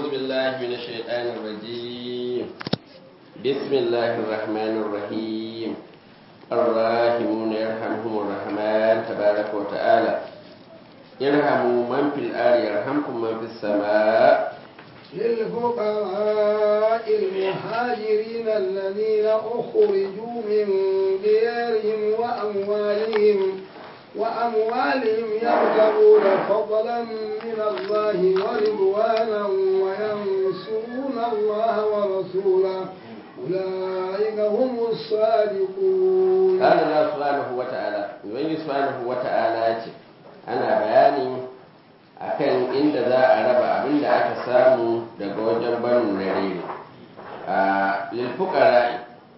أعوذ بالله من الشيطان الرجيم بسم الله الرحمن الرحيم الراحمون يرحمهم الرحمن تبارك وتعالى يرحموا من في الأرض يرحمكم من في السماء للفقراء المهاجرين الذين أخرجوا من ديارهم وأموالهم وأموالهم يبتغون فضلا من الله ورضوانا وينصرون الله ورسوله أولئك هم الصادقون قال الله سبحانه وتعالى يبين سبحانه وتعالى أنا بياني akan inda za a raba abin da aka samu daga wajen barin narere a lilfukara'i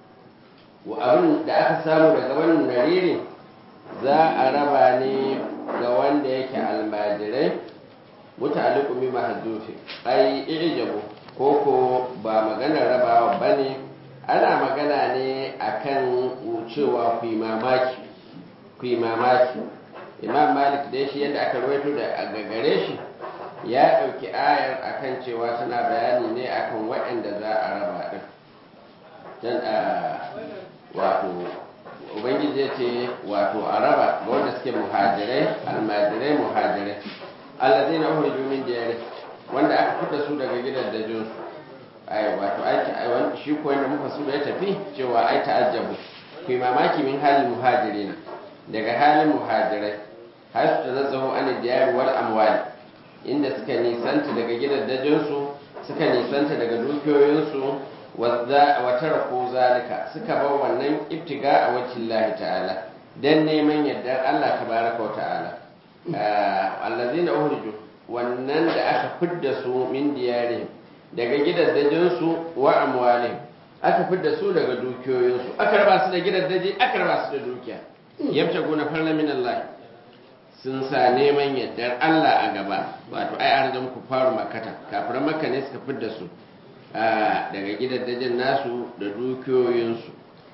abin da aka samu daga barin narere za a raba ne ga wanda yake almajirai mutaliku mi mahaddufi ai ijabu koko ba maganar rabawa bane ana magana ne akan cewa ku yi mamaki ku yi mamaki imam malik dai shi yadda aka rawaito da gagare shi ya ɗauki ayar akan cewa tana bayani ne akan waɗanda za a raba ɗin dan a wato ubangiji ya ce wato a raba ga wanda suke muhajirai almajirai muhajirai allazi na uhurju min diyari wanda aka fita su daga gidan dajin su ai wato aiki shi ko wanda muka su da ya tafi cewa ai ta'ajjabu ku mamaki min halin muhajirina daga halin muhajirai har su tanazzahu an diyar wal amwali inda suka nisanta daga gidajensu suka nisanta daga dukiyoyinsu wa taraku zalika suka bar wannan ibtiga a wajhin Allah ta'ala dan neman yardar Allah tabaraka wa ta'ala allazina uhriju wannan da aka fidda su min diyarihim daga gidajensu wa amwalihim aka fidda su daga dukiyoyinsu aka raba su da gidaje aka raba su da dukiya yabtaguna farla min Allah sun sa neman yardar Allah a gaba wato ai an zama faru makata kafiran makka ne suka fidda su daga gidajen nasu da dukiyoyinsu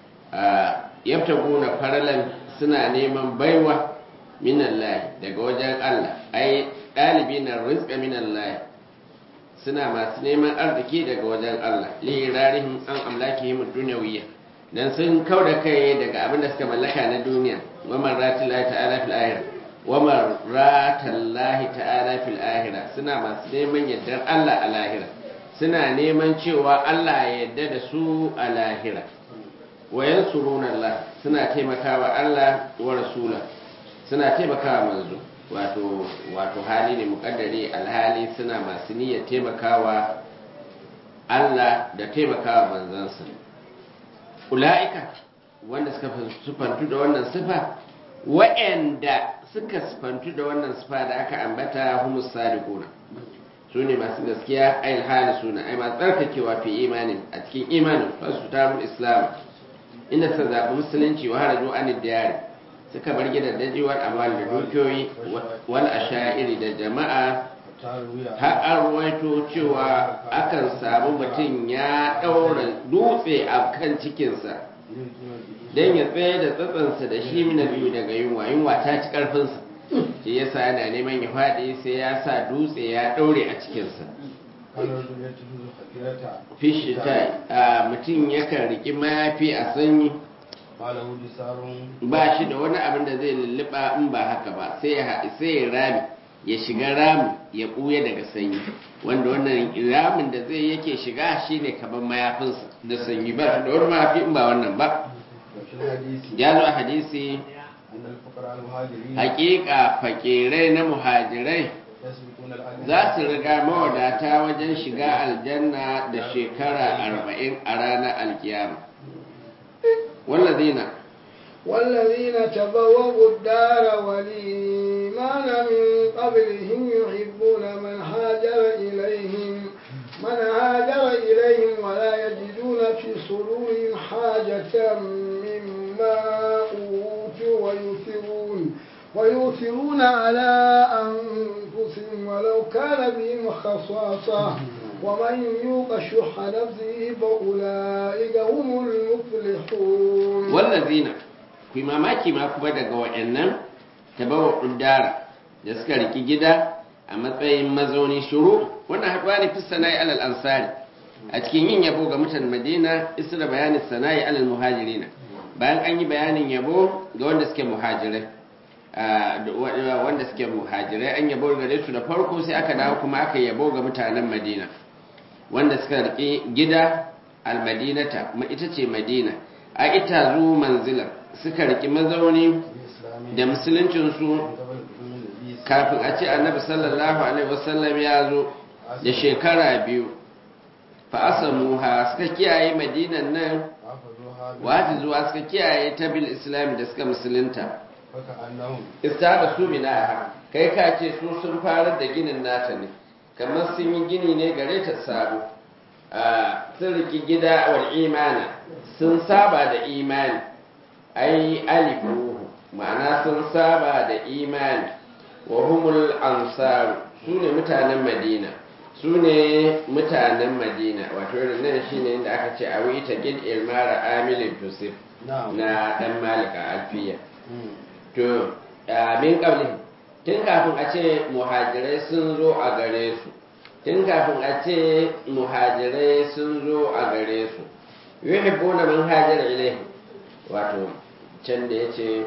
yabtaguna farlan suna neman baiwa min Allah daga wajen Allah ai dalibi na rizqa min Allah suna masu neman arziki daga wajen Allah li rarihim an amlakihim dunyawiyya dan sun kau da kai daga abin da suka mallaka na duniya wa marratillahi ta'ala fil akhirah wa marratallahi ta'ala fil akhirah suna masu neman yardar Allah a lahira suna neman cewa Allah ya yarda da su a lahira wa yansuruna Allah suna taimakawa Allah wa rasula suna taimakawa manzo wato wato hali ne mukaddari alhali suna masu niyyar taimakawa Allah da taimakawa manzansa ula'ika wanda suka sufantu da wannan sifa wa'anda suka sufantu da wannan sifa da aka ambata humus sadiquna su ne masu gaskiya ayil hali suna ai masu tsarkakewa fi imanin a cikin imanin fasu tarul islam inda suka zaɓi musulunci wa haraju an diyari suka bar gidan dajiwar amal da dukiyoyi wal asha'iri da jama'a har an ruwaito cewa akan samu mutum ya ɗaura dutse a kan cikinsa don ya tsaye da tsatsansa da shi mina biyu daga yunwa yunwa ta ci ƙarfinsa shi yasa yana neman ya faɗi sai ya sa dutse ya ɗaure a cikinsa fishi ta mutum yakan riƙi mayafi a sanyi ba shi da wani abin da zai lulluɓa in ba haka ba sai ya rami ya shiga rami ya ɓuya daga sanyi wanda wannan ramin da zai yake shiga shine kamar mayafinsa da sanyi ba da wani mayafi in ba wannan ba ya zo a hadisi hakika fakirai na muhajirai za su riga mawadata wajen shiga aljanna da shekara arba'in a ranar alkiyama wallazina والذين تبوأوا الدار والإيمان من قبلهم يحبون من هاجر إليهم من هاجر إليهم ولا يجدون في صدورهم حاجة مما أوتوا ويؤثرون ويؤثرون على أنفسهم ولو كان بهم خصاصة ومن يوق شح نفسه فأولئك هم المفلحون والذين ku mamaki ma kuma daga waɗannan tabawa dara da suka riki gida a matsayin mazauni shuru wannan haɗuwa ne fi sana'i alal ansari a cikin yin yabo ga mutan madina isra bayanin sana'i alal muhajirina bayan an yi bayanin yabo ga wanda suke muhajirai wanda suke muhajirai an yabo gare su da farko sai aka dawo kuma aka yabo ga mutanen madina wanda suka riƙe gida almadinata ita ce madina a ita zu manzila suka riƙi mazauni da musuluncinsu kafin a ce annabi sallallahu alaihi wasallam ya zo da shekara biyu fa'asamuha suka kiyaye madinan nan wata zuwa suka kiyaye ta bil islam da suka musulunta istaba su mina kai ka ce su sun fara da ginin nata ne kamar sun yi gini ne gare ta sabo sun riki gida wal imana sun saba da imani ai alifuhu ma'ana sun saba da imani wa humul ansaru su ne mutanen madina su ne mutanen madina wato nan shi ne inda aka ce a ta gid ilmara amilin tusif na dan malika alfiya to min kabli tun kafin a ce muhajirai sun zo a gare su tun kafin a ce muhajirai sun zo a gare su yuhibbuna man hajara ilaihi wato can da yace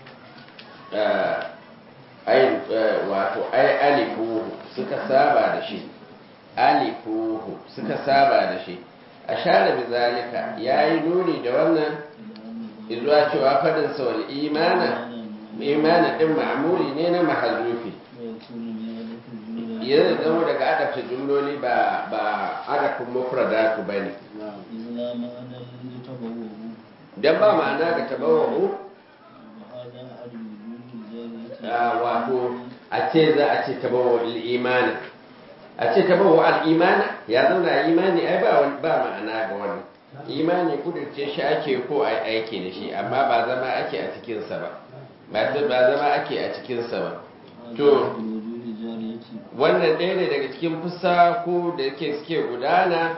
ai wato ai alifuhu suka saba da shi alifuhu suka saba da shi a share bizalika yayi nuni da wannan izuwa cewa fadin sa wal imana imana din ma'muli ne na mahazufi yanzu zama daga adabta jumloli ba ba adabin mufradatu bane dan ba ma'ana ga tabawu wato a ce za a ce tabawu al-imana a ce tabawu al-imana ya zauna imani ai ba ba ma'ana ga wannan imani kudurce shi ake ko ai aiki da shi amma ba zama ake a cikin sa ba ba zama ake a cikin sa ba to wannan ɗaya ne daga cikin fusa ko da yake suke gudana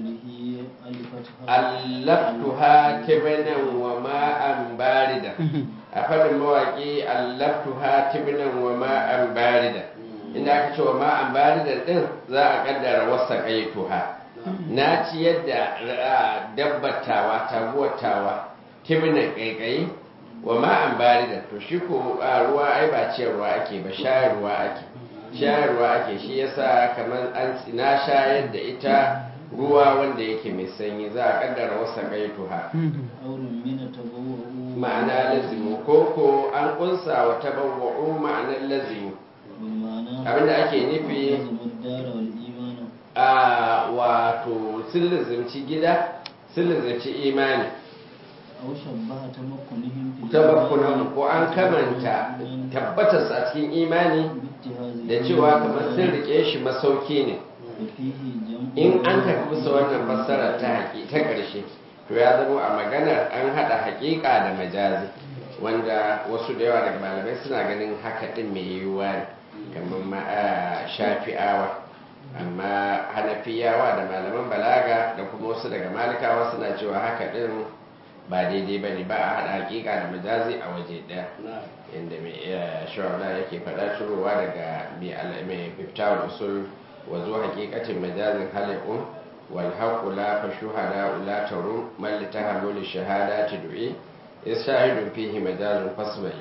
allaftuha tibinan wa ma'an barida a faɗin mawaƙi allaftuha tibinan wa ma'an barida inda aka ce wa ma'an barida ɗin za a ƙaddara wasa ƙaituha na ci yadda dabbatawa taguwatawa tibinan ƙaiƙayi wa ma'an barida to shi ko ruwa ai ba ciyarwa ake ba shayarwa ake shayarwa ake shi yasa kamar an na shayar da ita ruwa wanda yake mai sanyi za a kaddara wasa gaituha ma'ana lazimu ko ko an kunsa wa tabawwa'u ma'anar lazimu abinda ake nufi a wato sun lazimci gida sun lazimci imani tabakkunan ko an kamanta tabbatarsa a cikin imani da cewa kamar sun rike shi masauki ne in an tafi bisa wannan fassara ta haƙi ta ƙarshe to ya zama a maganar an haɗa haƙiƙa da majazi wanda wasu da yawa daga malamai suna ganin haka ɗin mai yiwuwa ne kamar shafi'awa amma hanafiyawa da malaman balaga da kuma wasu daga malikawa suna cewa haka ɗin ba daidai ba ne ba a haɗa haƙiƙa da majazi a waje ɗaya inda mai shawara yake faɗa turowa daga mai fiftawar usul وذو حقيقة مجاز خلق والحق لا فالشهداء لا ترون من لتهمل الشهادات دعي إذ شاهد فيه مجاز فاسمعي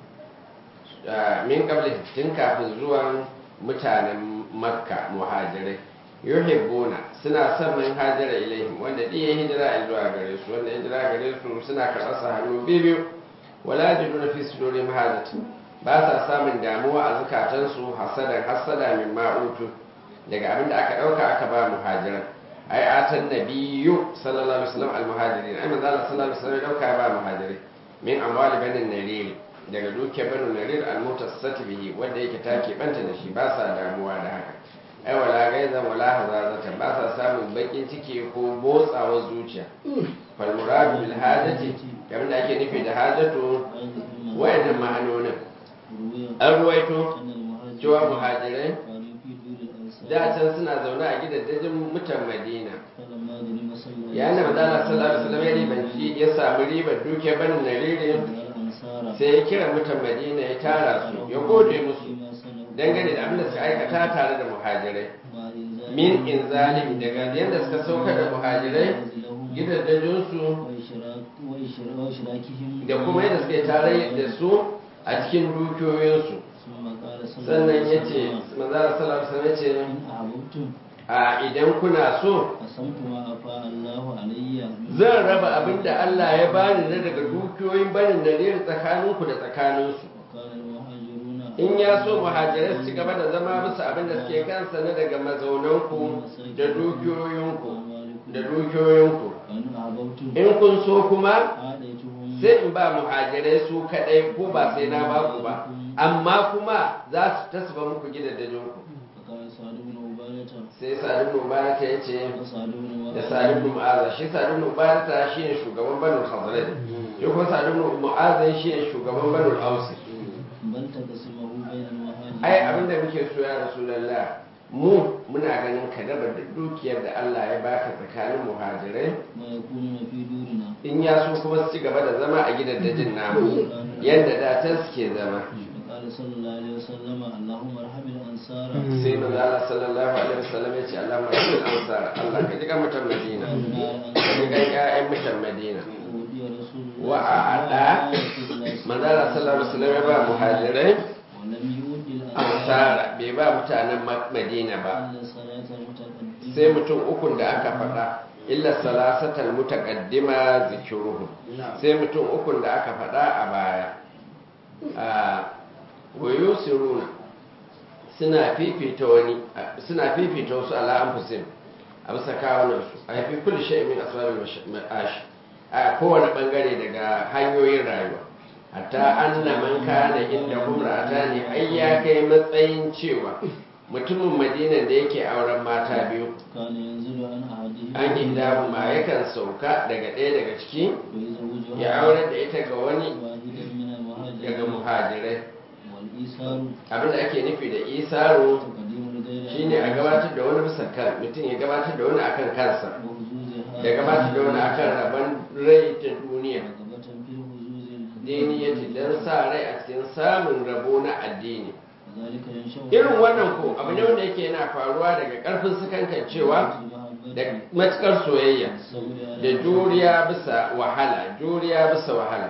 من قبل تنكا في الزوان متانا مكة مهاجرين yuhibbuna suna son man hajara ilaihim wanda diya hijira zuwa gare su wanda hijira gare su suna karɓar sa hannu biyu wala yajiduna fi sudurihim hajatin ba sa samun damuwa a zukatansu hasadan hasada min ma'utu daga abin da aka ɗauka aka ba muhajiran ai atan nabiyyu sallallahu alaihi wasallam almuhajirin ai manzo Allah sallallahu alaihi wasallam ɗauka ba muhajirin min amwali banin narir daga dukiyar banin narir almutassati bihi wanda yake take banta da shi ba sa damuwa da haka ai wala gaizan wala hazazata ba sa samun bakin ciki ko motsawar zuciya fal muradu bil hajati kamar da ake nufi da hajatu wayannan ma'anonin an ruwaito cewa muhajirai da can suna zaune a gidajen mutan madina ya na madana sallallahu alaihi wasallam ya ribanci ya samu ribar duke banin narire sai ya kira mutan madina ya tara su ya gode musu dangane da abin da suka aikata tare da muhajirai مع إنزال min inzalim daga yadda suka saukar da muhajirai منازلهم gidajensu وإشراك وإشراك وإشراكهم da kuma yadda suka yi tarayya da su a cikin dukiyoyinsu ثم قال صلى الله sannan عليه ya ce وسلم manzara sallallahu alaihi ya ce إن أحببتم a idan kuna so قسمت ما أفاء الله علي zan raba abin da Allah ya bani na daga dukiyoyin barin nadiri tsakaninku da tsakaninsu وقال المهاجرون in ya so muhajirai su ci gaba da zama bisa abin da suke kansa na daga mazaunanku da dukiyoyinku da dukiyoyinku وإن أحببتم in kun so kuma آتيتهم sai in ba muhajirai su kadai ko ba sai na ba ku ba amma kuma za su tasba muku gidajenku فقال سعد بن عبادة sai sa'ad ibn ubarata ya ce وسعد بن da معاذ sa'ad ibn mu'aza shi sa'ad ibn ubarata shine shugaban banul khazraj shi kuma sa'ad ibn mu'aza shine shugaban banul aus بل تقسمه بين المهاجرين ai abinda muke so ya rasulullah mu muna ganin ka raba duk dukiyar da Allah ya baka tsakanin muhajirai ويكونون في دورنا in ya so kuma su ci gaba da zama a gidajen namu yadda da can suke zama فقال صلى الله عليه وسلم اللهم ارحم الأنصار sai manzo Allah sallallahu alaihi wasallam ya ce Allah marhamul ansar Allah ka ji kan mutan Madina ka ji kan ƴaƴan mutan Madina ودي رسول الله wa a'ada manzo Allah sallallahu alaihi wasallam ya ba muhajirai ولم يود الأنصار ansara bai ba mutanen Ma- Madina ba إلا صلاة المتقدمين sai mutum ukun da aka faɗa illa salasatal mutaqaddima zikruhum sai mutum ukun da aka faɗa a baya a wayusiruna suna fifita wani suna fifita wasu ala anfusihim a bisa kawunan su a yafi kulli shay'in min asbabil ma'ash a kowane bangare daga hanyoyin rayuwa hatta anna man kana inda humrata ne ai ya kai matsayin cewa mutumin madinan da yake auren mata biyu كان ينزل عن أحدهم an inda ma yakan sauka daga ɗaya daga ciki ويزوجها ya aurar da ita ga wani واحدا من daga المهاجرين muhajirai والإيثار abinda ake nufi da isaro تقديم الغير shine a gabatar da wani bisa kan mutum ya gabatar da wani akan kansa وحزوزها ya gabatar da wani akan rabon rai ta duniya رغبة في الحزوز diniyati don sa rai a cikin samun rabo na addini وذلك ينشأ irin wannan ko abu ne wanda yake yana faruwa daga karfin sakankan cewa da matukar soyayya da juriya bisa wahala juriya bisa wahala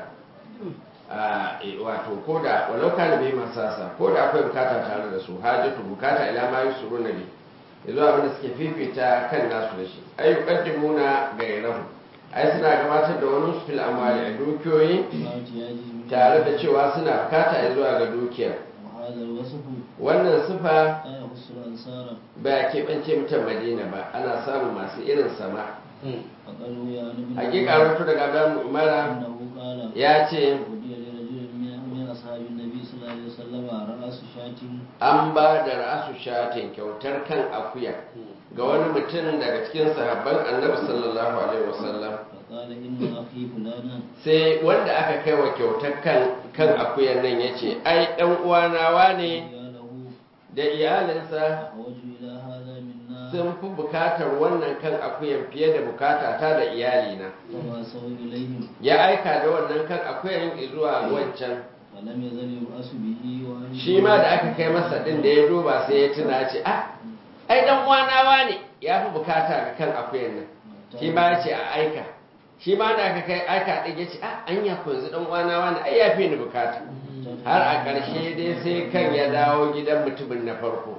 a e, wato ko da walau kana bai masasa ko da akwai bukata tare da su hajjatu bukata ila ma yusuru na bi yanzu abin da suke fifita kan nasu da shi ay yuqaddimuna gairahu ai suna gabatar da wani su fil amwali a dukiyoyi tare da cewa suna bukata zuwa ga dukiyar وهذا الوصف wannan sifa لا يخص الأنصار ba keɓance mutan madina ba ana samun masu irin sama فقد روي عن ابن hakika rutu daga bayan umara أنه قال ya ce ودي لرجل من من أصحاب النبي صلى الله عليه وسلم رأس شاة an ba da ra'asu shatin kyautar kan akuya ga wani mutum daga cikin sahabban annabi sallallahu alaihi wasallam فقال إن أخي فلانا sai wanda aka kai wa kyautar kan kan akuyan nan ya ce ai ɗan uwanawa ne قاله da iyalinsa أحوج إلى هذا منا sun fi bukatar wannan kan akuyan fiye da bukata ta da iyalina فبعثه إليهم ya aika da wannan kan akuyan zuwa wancan فلم يزل يبأس به وأن shi ma da aka kai masa din da ya duba sai ya tuna ce ah ai dan uwanawa ne ya fi bukata ga kan akuyan nan shi ma ya ce a aika shi ma da aka kai aika din ya ce ah anya ko yanzu dan uwanawa ne ai ya fi ni bukata har a ƙarshe dai sai kan ya dawo gidan mutumin na farko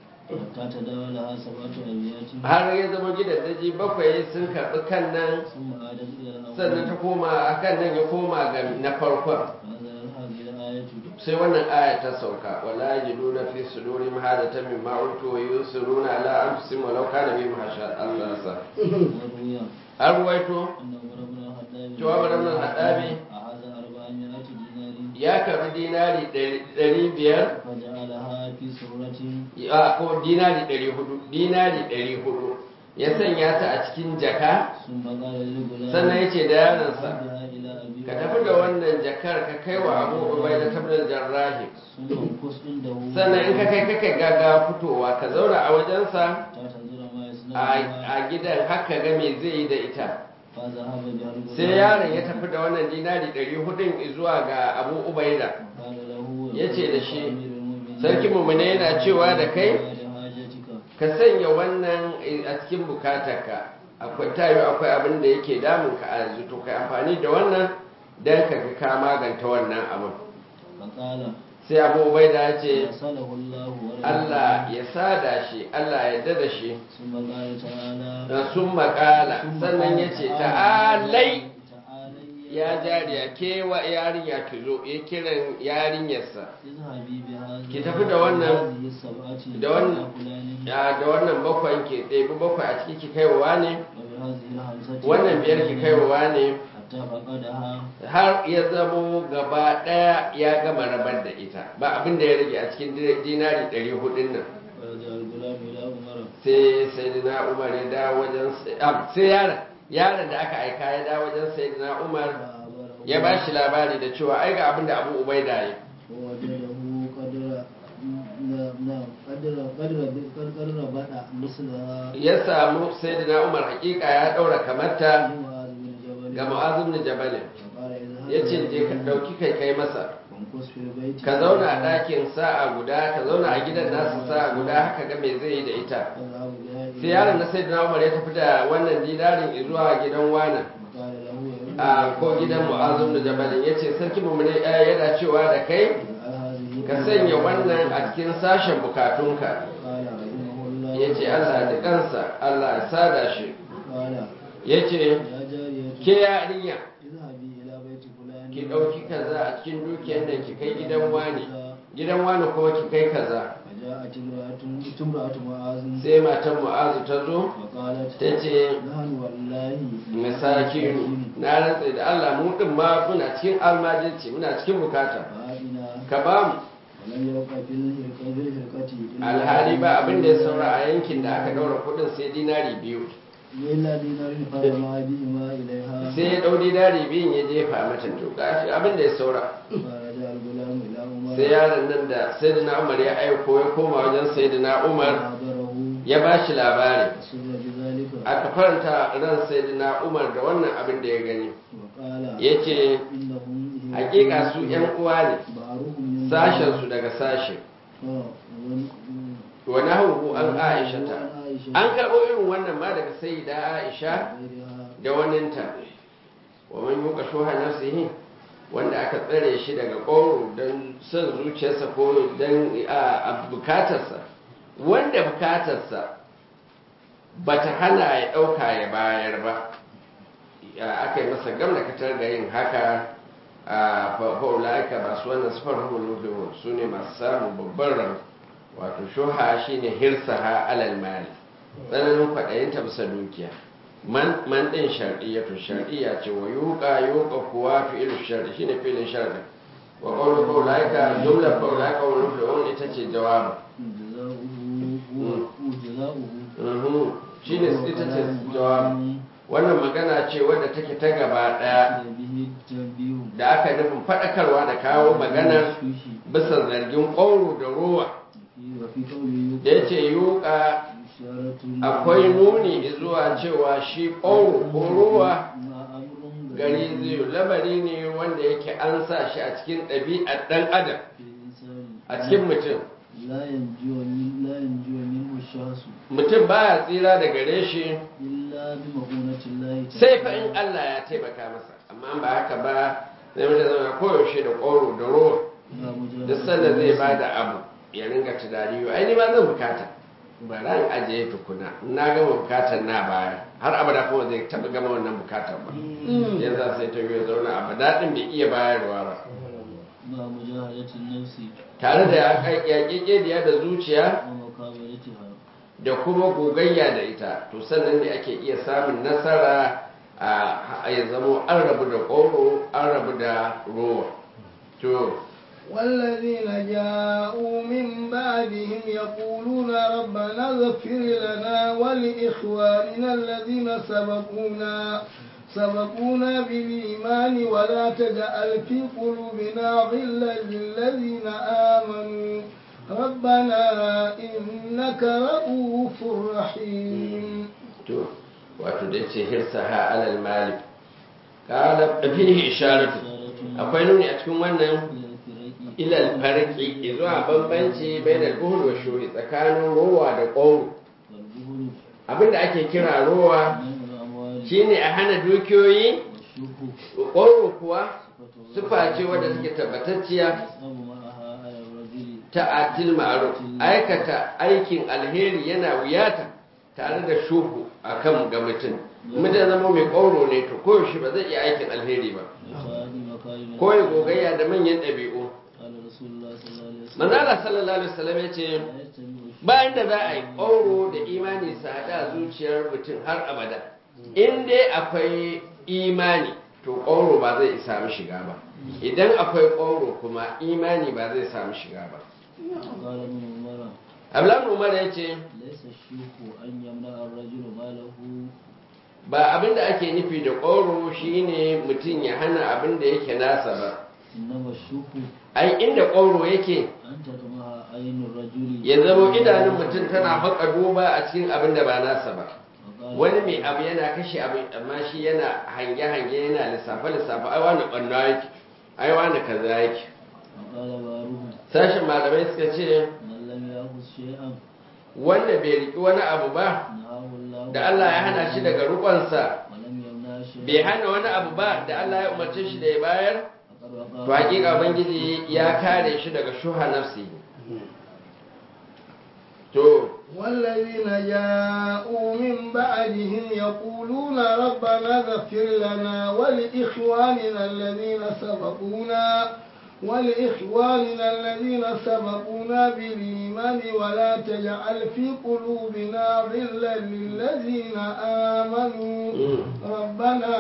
حتى تداولها سبعة أبيات har ya zama gidan daji bakwai sun karɓi kan nan ثم عادت إلى الأول sannan ta koma a kan nan ya koma ga na farkon فنزل هذه الآية sai wannan aya ta sauka wala yajiduna fi sudurihim hadatan mimma utu wa yusiruna ala anfusihim walau kana bihim hasasa وروي an ruwaito أن عمر بن الخطاب cewa Umar ibn al-Khattab أخذ أربعمائة دينار ya karbi dinari ɗari biyar فجعلها في سرة a ko dinari ɗari hudu dinari ɗari hudu ya sanya ta a cikin jaka ثم قال للغلام sannan ya ce da yaronsa "اذهبها إلى أبي ka tafi da wannan jakar ka kai wa abu ubai da tabbatar jarrahi ثم امكث عنده sannan in ka kai kaka gaga fitowa ka zauna a wajensa حتى تنظر ما يصنع a بها a gidan haka ga me zai yi da ita فذهب بها الغلام sai yaron ya tafi da wannan dinari ɗari hudun zuwa ga abu ubaida قال له ya ce da shi, أمير المؤمنين sarki mummune yana cewa da kai da hajatika ka sanya wannan a cikin bukatarka akwai tayo akwai abin da yake damun ka a yanzu to kai amfani da wannan don ka ga ka maganta wannan abin faqala sai abu ubaida ya ce salahu Allah wa Allah ya sada shi Allah ya dada shi summa qala ta'ala da sun makala sannan ya ce ta'alai ta'alai ya jariya kewa yarinya ki zo ya kiran yarinyarsa izhabi bi hadhihi Ki tafi da wannan- hadhihi sab'ati da wannan- fulani ya da wannan bakwai ke ɗebi bakwai a ciki ki kaiwa ne wa bi hadhihi al-hamsati wannan biyar ki kaiwa ne hatta faqadaha har ya zamo gaba ɗaya ya gama rabar da ita ba abin da ya rage a cikin dinari ɗari hudun nan wa ja'al gulam ila umara sai sayyidina umar ya dawo wajen ah, sai yaron yaron da aka aika ya dawo wajen sayyidina umar ya ba shi labari da cewa ai ga abin da abu ubaida ya ووجده قدر نعم قدر قدر قدر بدا مثلها ya samu sayyidina umar hakika ya daura kamarta لمعاذ بن جبل ga mu'az ibn jabal فقال اذهب yace je ka dauki kai kai masa وامكث في البيت ka zauna a ɗakin sa'a guda ka zauna a gidan nasu sa'a guda haka ga me zai yi da ita فذهب بها إلى- sai yaron na sayyidina umar ya tafi da wannan dinarin zuwa gidan wani وقال له يا a ko gidan mu'az ibn jabal yace sarki mu'mini yana cewa da kai اجعل هذه ka sanya wannan a cikin sashen bukatunka قال رحمه الله ya ce Allah da kansa Allah ya sada shi قال ya ce يا جارية ke yarinya اذهبي إلى بيت فلان ki ɗauki kaza a cikin dukiyar nan ki kai gidan wani gidan wani kuma ki kai kaza فجاءت امرأة امرأة معاذ sai matan mu'azu ta zo فقالت ta ce نحن والله masakinu na rantsa da Allah mu din ma muna cikin almajirci muna cikin bukata فآتنا ka ba mu ولم يبق في الهرقة في الهرقة إلا alhali ba abin da ya saura a yankin da aka daura kudin sai dinari biyu إلا دينار فرمى بهما إليها sai ya ɗau dinari biyun ya jefa mata to gashi abin da ya saura فرجع الغلام إلى عمر sai yaron nan da sayyidina umar ya aiko ya koma wajen sayyidina umar فأخبره ya ba shi labari فسر بذلك aka faranta ran sayyidina umar da wannan abin da ya gani وقال ya ce إنهم hakika su yan uwa ne بعضهم من sashensu daga sashe ف- wani hauhu an aisha ta وعن عائشة an karɓo irin wannan ma daga sayyida aisha وغيرها da waninta wa man yuka shuha nafsihi wanda aka tsare shi daga ƙoro don son zuciyarsa ko don a bukatarsa wanda bukatarsa ba ta hana ya ɗauka ya bayar ba ya aka yi masa gamna katar da yin haka a fa'ula'ika masu wannan sufar hukun su ne masu samun babban ran wato shuha shine hirsaha alal mali tsananin kwaɗayinta bisa dukiya man man din shar'iyatu shar'iyya ce wa yuqa yuqa kuwa fi'lu shar'i shine fi'lin shar'i wa qawlu qawlaika jumla qawlaika wa nuflu ita ce jawabu جزاؤه وجزاؤه mhm shine ita ce jawabu wannan magana ce wadda take ta gaba daya به التنبيه da aka nufin fadakarwa da kawo maganar الشوشي bisa zargin ƙoro da ruwa وفي قوله da ya ce yuka إشارة akwai nuni zuwa cewa shi ƙoro ko ruwa مع أمر gari zai labari ne wanda yake an sa shi a cikin ɗabi'ar ɗan adam في الإنسان a cikin mutum لا ينجو من لا ينجو منه الشخص mutum baya tsira da gare shi إلا بمؤونة الله تعالى sai fa in Allah ya taimaka masa amma ba haka ba zai mutum zama koyaushe da ƙoro da ruwa لا مجرد duk sanda zai ba da abu ya ringa tunani yau ai ni ma zan bukata ba ran ajiye tukuna na gama bukatar na baya har abada kuma zai taɓa gama wannan bukatar ba yanzu sai ta yi zauna a daɗin bai iya bayarwa ba مع مجاهدة النفس tare da yaƙiƙediya da zuciya ومقابلتها da kuma gogayya da ita to sannan ne ake iya samun nasara a ya zamo an rabu da ƙoro an rabu da ruwa to والذين جاءوا من بعدهم يقولون ربنا اغفر لنا ولإخواننا الذين سبقونا سبقونا بالإيمان ولا تجعل في قلوبنا غلا للذين آمنوا ربنا إنك رؤوف رحيم to wato da ce hirsaha alal malik qala fihi isharatu akwai nuni a cikin wannan ilal farki zuwa bambanci bai da buhul wa shuhi tsakanin rowa da ƙoro والبخل abinda ake kira rowa منع الأموال shine a hana dukiyoyi والشح ƙoro kuwa صفة sufa ce wadda suke tabbatacciya يصعب معها على الرجل ta atil ma'ruf aikata aikin alheri yana wuyata tare da shuhu akan ga mutum mutum zama mai ƙoro ne to koyaushe ba zai iya aikin alheri ba وصادم مكارم ko ya gogayya da manyan ɗabi'u قال رسول الله صلى الله عليه وسلم manzala sallallahu alaihi wasallam ya ce لا يجتمع الشح bayan da za a yi ƙoro da imani su haɗa zuciyar mutum har abada in dai akwai imani to ƙoro ba zai samu shiga ba idan akwai ƙoro kuma imani ba zai samu shiga ba قال ابن عمر ablan umar ya ce ليس الشيخ أن يمنع الرجل ماله ba abin da ake nufi da ƙoro shine mutum ya hana abin da yake nasa ba إنما الشيخ ai inda ƙoro yake أن تطمع عين الرجل ya zama idanun mutum tana haƙa duba a cikin abin da ba nasa ba وقال wani mai abu yana kashe abu amma shi yana hange-hange yana lissafe-lissafe ai wani ɓanna yake ai wani kaza yake وقال بارهم sashen malamai suka ce من لم يأخذ شيئا wanda bai riki wani abu ba نهاه الله da Allah ya hana shi daga rukonsa ولم يمنع شيئا bai hana wani abu ba da Allah ya umarce shi da ya bayar فقد to وقع hakika ubangiji ya kare shi daga shuha nafsi to والذين جاءوا من بعدهم يقولون ربنا اغفر لنا ولإخواننا الذين سبقونا ولإخواننا الذين سبقونا بالإيمان ولا تجعل في قلوبنا غلا للذين آمنوا ربنا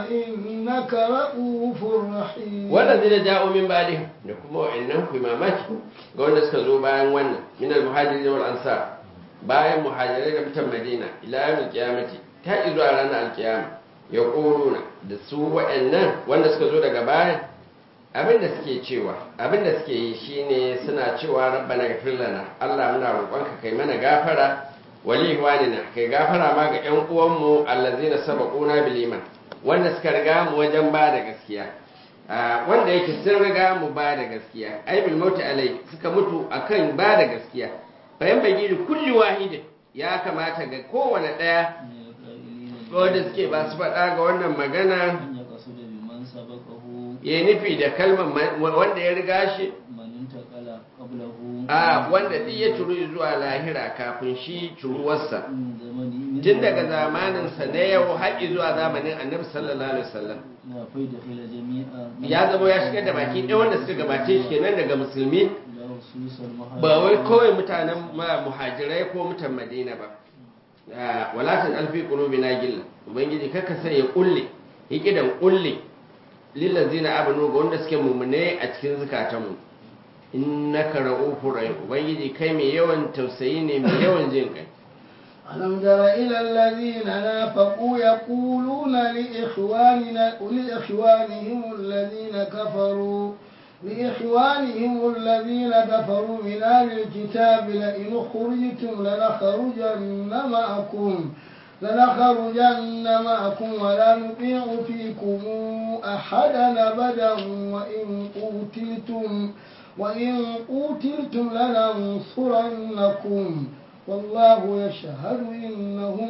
إنك رؤوف رحيم wanda zai ja'o min ba'dihim da kuma wa'annan ku mamaki ga wanda suka zo bayan wannan min al-muhajirin wal ansar bayan muhajirai da mutan Madina ila yawmil qiyamati ta zuwa ranar al-qiyama yaquluna da su wa'annan wanda suka zo daga bayan abinda suke cewa abinda suke yi shine suna cewa rabbana ghfir lana Allah muna roƙonka kai mana gafara wali ihwanina kai gafara ma ga ƴan uwanmu allazina sabaquna bil iman wanda suka riga mu wajen ba da gaskiya Ah, wanda yake sun riga mu ba da gaskiya ai bil mauti alai suka mutu akan ba da gaskiya bayan bagiri kulli wahidin ya kamata ga kowane daya wanda suke ba su faɗa ga wannan magana أن يقصد بمن سبقه ya nufi da kalmar ma- wanda ya riga shi من انتقل قبله a wanda duk ya turu zuwa lahira kafin shi turuwarsa من زمنه tun daga zamaninsa na yau haƙi zuwa zamanin annabi sallallahu alaihi wasallam لا فيدخل جميعا ya zama ya shigar da baki ɗaya wanda suka gabace shi kenan daga musulmi لا خصوص المهاجرين ba wai kawai mutanen ma- muhajirai ko mutan madina ba Ah, walatin alfi qulubina gilla ubangiji kaka sai ya kulle hikidan kulle lillazina amanu ga wanda suke mumune a cikin zukatanmu innaka ra'ufur rahim ubangiji kai mai yawan tausayi ne mai yawan jin kai ألم تر إلى الذين نافقوا يقولون لإخواننا لإخوانهم الذين كفروا لإخوانهم الذين كفروا من أهل الكتاب لئن خرجتم لنخرجن معكم لنخرجن معكم ولا نطيع فيكم أحدا أبدا وإن قتلتم وإن قتلتم لننصرنكم والله يشهد إنهم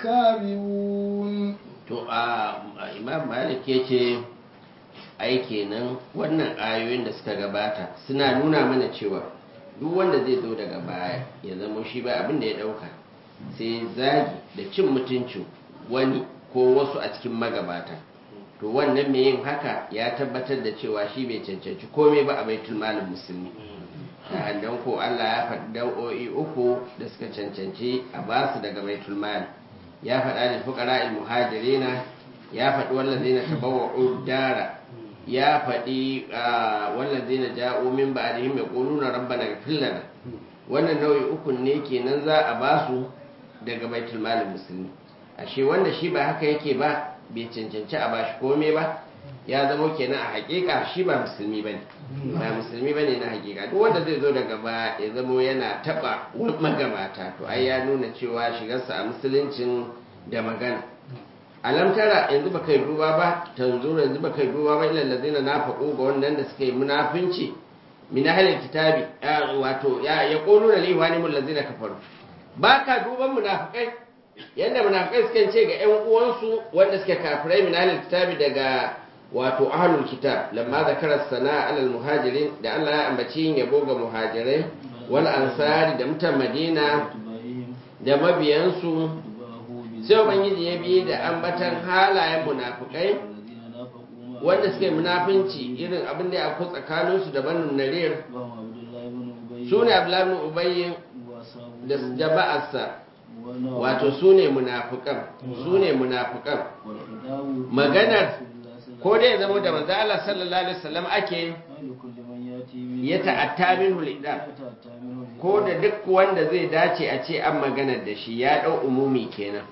لكاذبون to a a imam malik ya ce ai kenan wannan ayoyin da suka gabata suna nuna mana cewa duk wanda zai zo daga baya ya zama shi ba abin da ya dauka sai zagi da cin mutuncin wani ko wasu a cikin magabata to wannan mai yin haka ya tabbatar da cewa shi bai cancanci komai ba a baitul malin musulmi dan ko Allah ya faɗi dau'o'i uku da suka cancanci a basu daga baitul mal ya faɗa da fuqara al muhajirina ya faɗi wallazina tabawwa'u dara ya faɗi wallazina ja'u min ba'dihim yaquluna rabbana ighfir lana wannan nau'i uku ne kenan za a basu daga baitul mal musulmi ashe wanda shi ba haka yake ba bai cancanci a bashi komai ba ya zama kenan a hakika shi ba musulmi bane ba musulmi bane na hakika duk wanda zai zo daga ba ya zama yana taba magabata to ai ya nuna cewa shigarsa a musuluncin da magana alam tara yanzu ba kai duba ba tanzura yanzu ba kai duba ba ilal ladina nafaqu ga wannan da suka yi munafinci min ahlil kitabi wato ya yaquluna li ihwanihim allazina kafaru baka duban munafikai yanda munafikai suke ce ga ƴan uwansu wanda suke kafirai min ahlil kitabi daga wato ahlul kitab lamma zakara sana'a alal muhajirin da Allah ya ambaci yin yabo ga muhajirai wal ansari da mutan madina da mabiyansu sai ubangiji ya bi da ambatan halayen munafikai wanda suke munafinci irin abin da ya afku tsakaninsu da banu narir su ne abdullahi ibn ubayy da jama'arsa wato su ne munafikan su ne munafikan maganar ko dai ya zama da manzo Allah sallallahu alaihi wasallam ake ya ta'atta minhu lidan ko da duk wanda zai dace a ce an maganar da shi ya dau umumi kenan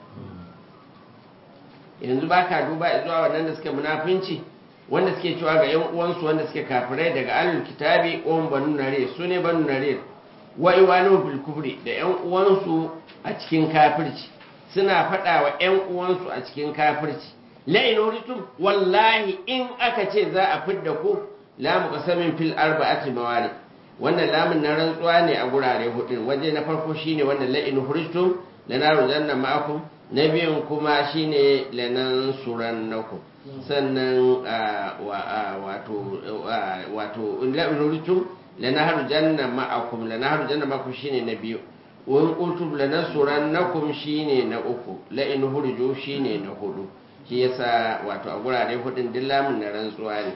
yanzu baka duba zuwa wannan da suke munafinci wanda suke cewa ga yan uwansu wanda suke kafirai daga alul kitabi on banu narir su ne banu narir wa iwanu bil kufri da yan uwansu a cikin kafirci suna faɗa wa yan uwansu a cikin kafirci la'in uritum wallahi in aka ce za a fidda ku lamu qasamin fil arba'ati mawali wannan lamun na rantsuwa ne a gurare hudu waje na farko shine wannan la'in uritum lanaru janna ma'akum na biyun kuma shine lanan surannakum sannan wato wato la'in uritum lanaru janna ma'akum lanaru janna ma'akum shine na biyu wani qultum lanasurannakum shine na uku la'in hurju shine na hudu shi yasa wato a gurare hudun duk lamun na rantsuwa ne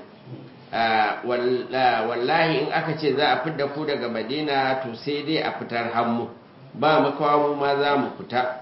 wallahi in aka ce za a fidda ku daga madina to sai dai a fitar hannu ba makawa mu ma za mu fita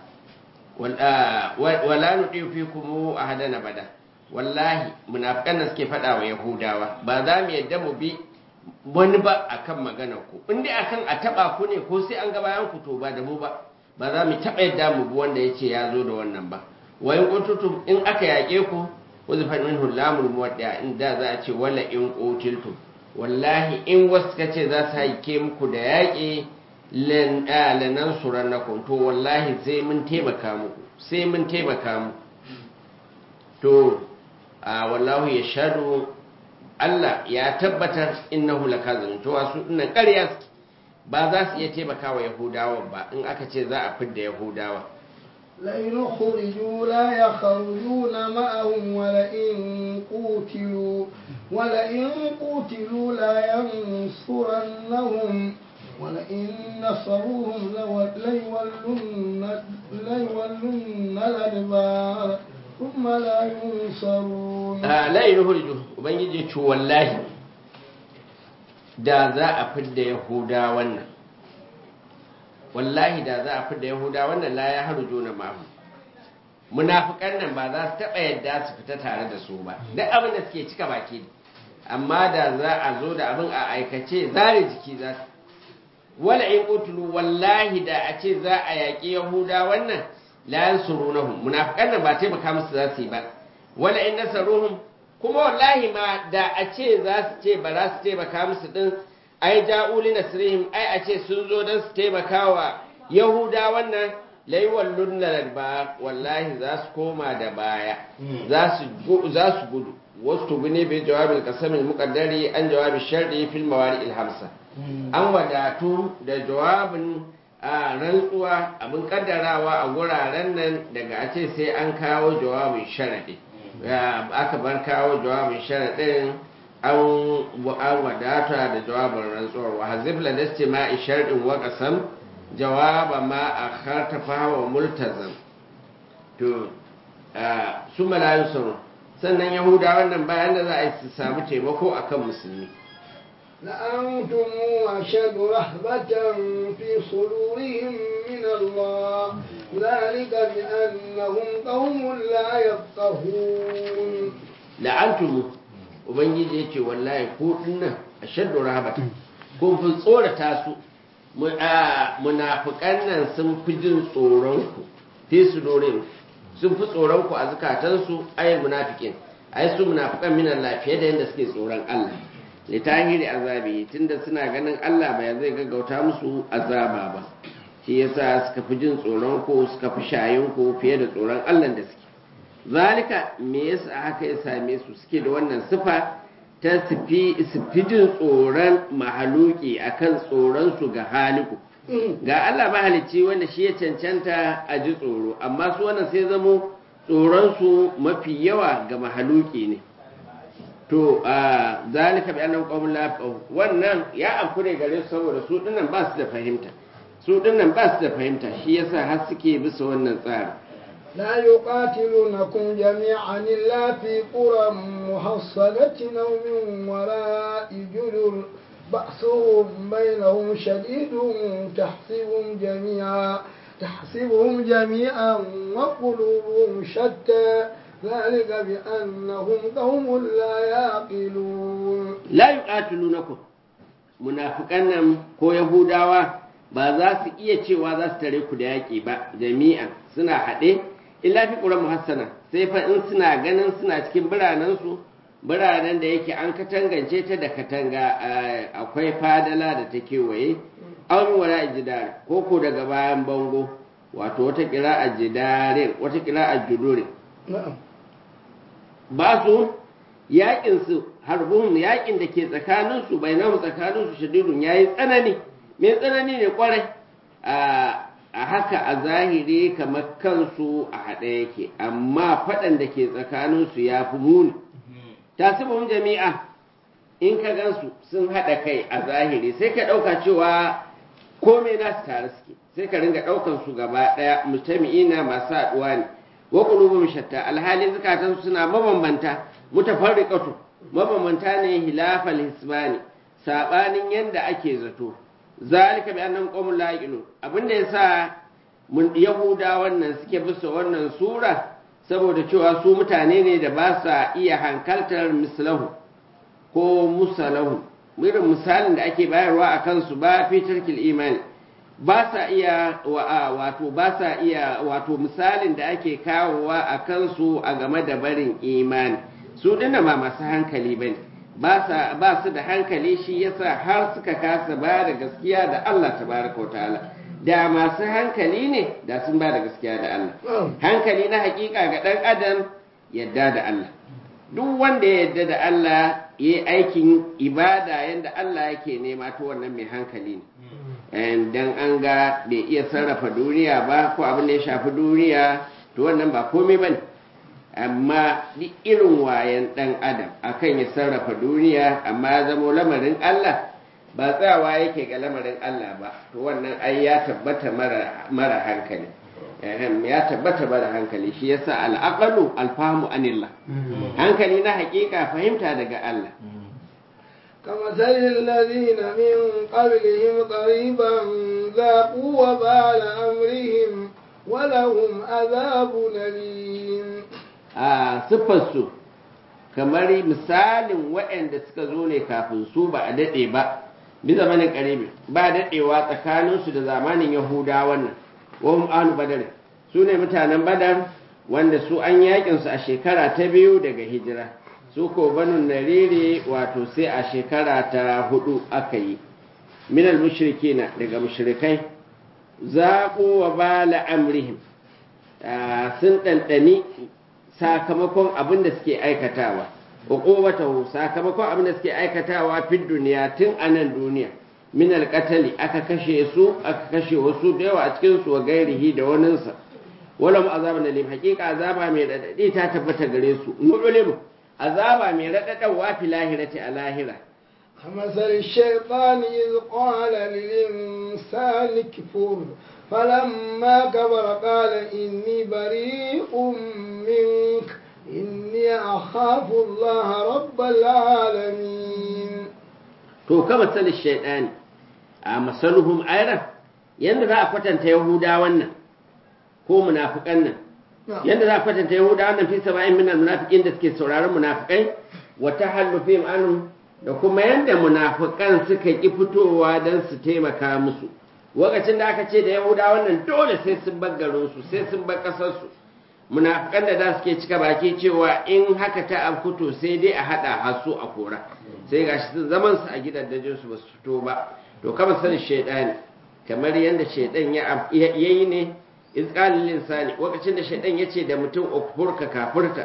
wala nuɗi fi kuma a hadana bada wallahi munafikan da suke faɗa wa yahudawa ba za mu yadda mu bi wani ba akan maganar ku in dai akan a taɓa ku ne ko sai an ga bayan ku to ba da mu ba ba za mu taɓa yadda mu bi wanda ya ce ya zo da wannan ba wayan kuntutum in aka yaƙe ku wazifan min hulamul muwadda in da za a ce wala in qutiltum wallahi in wasu suka ce za su haike muku da yaƙi lanan surannakum to wallahi sai mun taimaka muku sai mun taimaka muku to a wallahu ya shaɗu Allah ya tabbatar innahu lakazin to wasu dinnan ƙarya ba za su iya taimaka wa yahudawa ba in aka ce za a fidda yahudawa لئن خرجوا لا يخرجون معهم ولئن قوتلوا ولئن قوتلوا لا ينصرنهم ولئن نصروهم ليولن ليولن الأدبار ثم لا ينصرون آه لا يخرجوا وبنجي والله da za a fidda yahuda wannan wallahi da za a fi da yahuda wannan la ya haru juna mahu munafikan nan ba za su taɓa yadda su fita tare da su ba duk abin da suke cika baki ne amma da za a zo da abin a aikace zare jiki za su wala in qutulu wallahi da a ce za a yaƙi yahuda wannan la yansurunahum munafikan nan ba taimaka musu za su yi ba wala in nasaruhum kuma wallahi ma da a ce za su ce ba za su taimaka musu din ai ja'uli nasrihim ai a ce sun zo don su taimaka wa yahuda wannan laiwan lunnar ba wallahi za su koma da baya za su gudu wasu tubi ne bai jawabin kasamin mukaddari an jawabin sharɗi fil mawari ilhamsa an wadatu da jawabin a rantsuwa abin kaddarawa a wuraren nan daga a ce sai an kawo jawabin sharaɗi aka bar kawo jawabin sharaɗin an wadata da jawabin rantsuwar wa hazif ladasti ma isharɗin wa ƙasam jawaba ma a hartafa wa multazam to su malayu sun sannan yahuda wannan bayan da za a yi su samu taimako akan musulmi لأنتم أشد رهبة في صدورهم من الله ذلك بأنهم قوم لا يفقهون لأنتم ubangiji ya ce wallahi ko dinnan a shaddu rahabata kun fi tsorata su munafukan nan sun fi jin tsoronku fi su dorin sun fi tsoronku a zukatansu ayin munafikin ai su munafukan minan lafiya da yadda suke tsoron Allah litahiri azabi tunda suna ganin Allah ba zai gaggauta musu azaba ba shi yasa suka fi jin tsoron ku suka fi shayin ku fiye da tsoron Allah da suke zalika me yasa haka ya same su suke da wannan sifa ta sufi jin tsoron mahaluki akan tsoron su ga haliku ga Allah mahalicci wanda shi ya cancanta a ji tsoro amma su wannan sai zamo tsoron su mafi yawa ga mahaluki ne to a zalika bi annahum qawmun la yafqahun wannan ya afku ne gare su saboda su dinnan ba su da fahimta su dinnan ba su da fahimta shi yasa har suke bisa wannan tsari لا يقاتلونكم جميعا إلا في قرى محصنة أو من وراء جدر بأسهم بينهم شديد تحسبهم جميعا تحسبهم جميعا وقلوبهم شتى ذلك بأنهم قوم لا يعقلون la yuqatilunakum munafiqan nan ko yahudawa ba za su iya cewa za su tare ku da yaƙi ba jami'an suna haɗe illa fi ƙura muhassana sai fa in suna ganin suna cikin biranen su biranen da yake an katangance ta da katanga eh, akwai fadala da ta kewaye an wala jidar ko ko daga bayan bango wato wata kira a jidarin wata kira a judurin نعم ba su yakin su harbuhum yakin da ke tsakanin su bainahu tsakanin su shadidun yayi tsanani me tsanani ne kwarai a a haka a zahiri kamar kansu a haɗe yake amma faɗan da ke tsakanin su ya fi muni tasibum jami'a in ka gansu sun haɗa kai a zahiri sai ka ɗauka cewa komai nasu tare suke sai ka ringa ɗaukan su gaba ɗaya mutami'ina masu haɗuwa ne wa qulubuhum shatta alhali zakatan suna mabambanta mutafarriqatu mabambanta ne hilafal hisbani sabanin yanda ake zato zalika bi annahum qawmun la yaqilun abinda yasa mun yahuda wannan suke bisa wannan sura saboda cewa su mutane ne da ba sa iya hankaltar mislahu ko musalahu irin misalin da ake bayarwa a kansu ba fi tarkil imani ba sa iya wato ba sa iya wato misalin da ake kawowa a kansu a game da barin imani su dinna ba masu hankali bane ba sa ba su da hankali shi yasa har suka kasa ba da gaskiya da Allah tabaraka wa ta'ala da masu hankali ne da sun ba da gaskiya da Allah hankali na hakika ga dan adam yadda da Allah duk wanda ya yadda da Allah yi aikin ibada yadda Allah yake nema to wannan mai hankali ne dan an ga bai iya sarrafa duniya ba ko abin da ya shafi duniya to wannan ba komai bane amma duk irin wayan dan adam akan ya sarrafa duniya amma ya zamo lamarin Allah ba tsawa yake ga lamarin Allah ba to wannan ai ya tabbata mara mara hankali ya tabbata mara hankali shi yasa al'aqalu alfahamu anillah hankali na hakika fahimta daga Allah كمثل الذين من قبلهم قريبا ذاقوا وبال أمرهم ولهم عذاب أليم a siffarsu kamar misalin waɗanda suka zo ne kafin su ba a daɗe ba bi zamanin ƙaribi ba daɗewa tsakaninsu da zamanin yahuda wannan wahum ahlu badar su ne mutanen badar wanda su an yakinsu a shekara ta biyu daga hijira su ko banu nariri wato sai a shekara ta hudu aka yi minal mushrikina daga mushrikai zaƙo wa bala amrihim sun ɗanɗani sakamakon abin da suke aikatawa uqubatahu sakamakon abin da suke aikatawa fi duniya tun a nan duniya min alqatali aka kashe su aka kashe wasu da yawa a cikin su wa gairihi da waninsa walam azabun alim haqiqa azaba mai radadi ta tabbata gare su nu'ulim azaba mai radadawa fi lahirati a lahira كمثل الشيطان إذ قال للإنسان كفر فلما كبر قال إني بريء منك إني أخاف الله رب العالمين to kama sali shaidani a masaluhum ayran yanda za a kwatanta yahuda wannan ko munafikan nan yanda za a kwatanta yahuda wannan fi saba'in min almunafiqin da suke sauraron munafikai wa tahallufihim anhum da kuma yanda munafikan suka ki fitowa dan su taimaka musu lokacin da aka ce da yahuda wannan dole sai sun bar garinsu sai sun bar ƙasarsu munafikan da za su ke cika baki cewa in haka ta afkuto sai dai a haɗa hasu a kora sai ga shi zaman su a gidan dajin su ba su fito ba to kama sanin shaidani kamar yadda shaidan ya yi ne izqalil insani lokacin da shaidan ya ce da mutum ukfur ka kafurta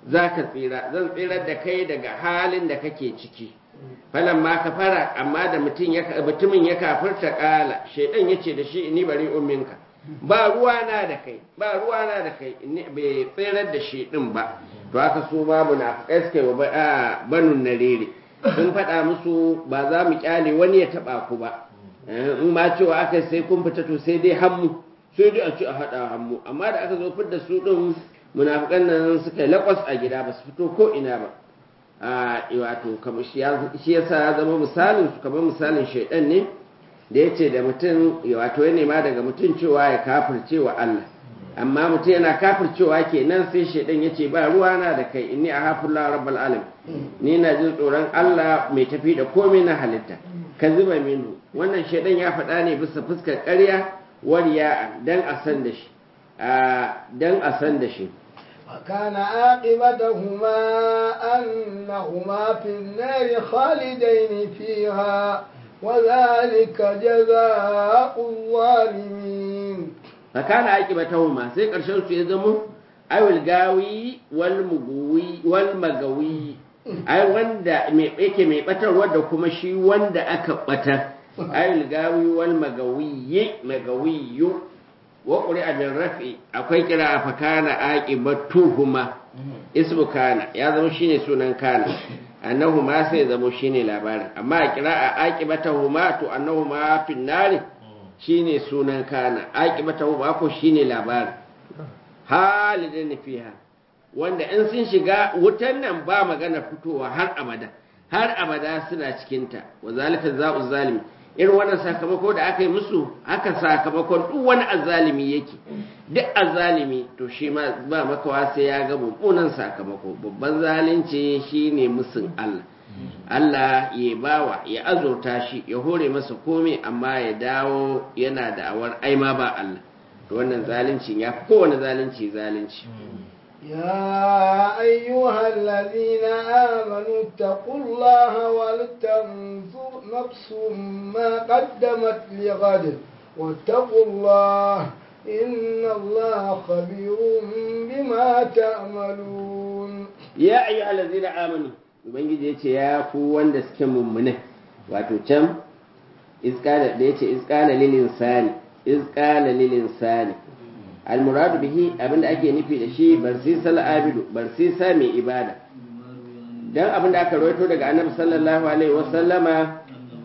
za ka tsira zan tsirar da kai daga halin da kake ciki falan ma ka fara amma da mutumin ya kafirta kala shaidan ya ce da shi ni bari umminka ba ruwana da kai ba ruwana da kai bai tsirar da shi din ba to haka su ma munafikai suka yi wa banun narere sun faɗa musu ba za mu kyale wani ya taɓa ku ba in ma cewa aka sai kun fita to sai dai hammu sai dai a ci a haɗa hammu amma da aka zo fidda su ɗin munafikan nan suka yi laƙwas a gida ba su fito ko ina ba a wato kamar shi yasa ya zama misalin su kamar misalin shaidan ne da ya ce da mutum wato ya nema daga mutum cewa ya kafirce wa Allah amma mutum yana kafircewa kenan sai shaidan ya ce ba ruwa na da kai inni a hafullah rabbal alam ni na jin tsoron Allah mai tafi da komai na halitta ka zuba minu wannan shaidan ya faɗa ne bisa fuskar ƙarya wariya dan a san da shi dan a san da shi وكان عاقبتهما أنهما في النار خالدين فيها وذلك جزاء الظالمين فكان عاقبتهما sai ƙarshen su ya zama awil gawi wal mugawi wal magawi ai wanda mai yake mai batarwa da kuma shi wanda aka batar awil gawi wal magawi magawiyu wa ƙuri'a bin rafi akwai kira a fakana aqibatuhuma ismu kana ya zama shine sunan kana annahuma sai zama shine labarin amma a kira a aqibatuhuma to annahuma fin nari shine sunan kana aqibatuhuma ko shine labarin halidin fiha wanda in sun shiga wutan nan ba magana fitowa har abada har abada suna cikinta wa zalika za'u zalimi irin wannan sakamako da aka yi musu haka sakamakon duk wani azalimi yake duk azalimi to shi ma ba makawa sai ya ga mummunan sakamako babban zalunci shine musun Allah Allah ya bawa ya azurta shi ya hore masa komai amma ya dawo yana da awar aima ba Allah to wannan zalunci ya fi kowane zalunci zalunci يا أيها الذين آمنوا اتقوا الله ولتنظر نفس ما قدمت لغد واتقوا الله إن الله خبير بما تعملون يا أيها الذين آمنوا ubangiji ya ce ya ku wanda suke mummune wato can iskala da ya ce iskala lilin sani iskala lilin sani almuradu bihi abinda ake nufi da shi barsisa abidu barsisa mai ibada dan abinda aka rawaito daga annabi sallallahu alaihi wasallama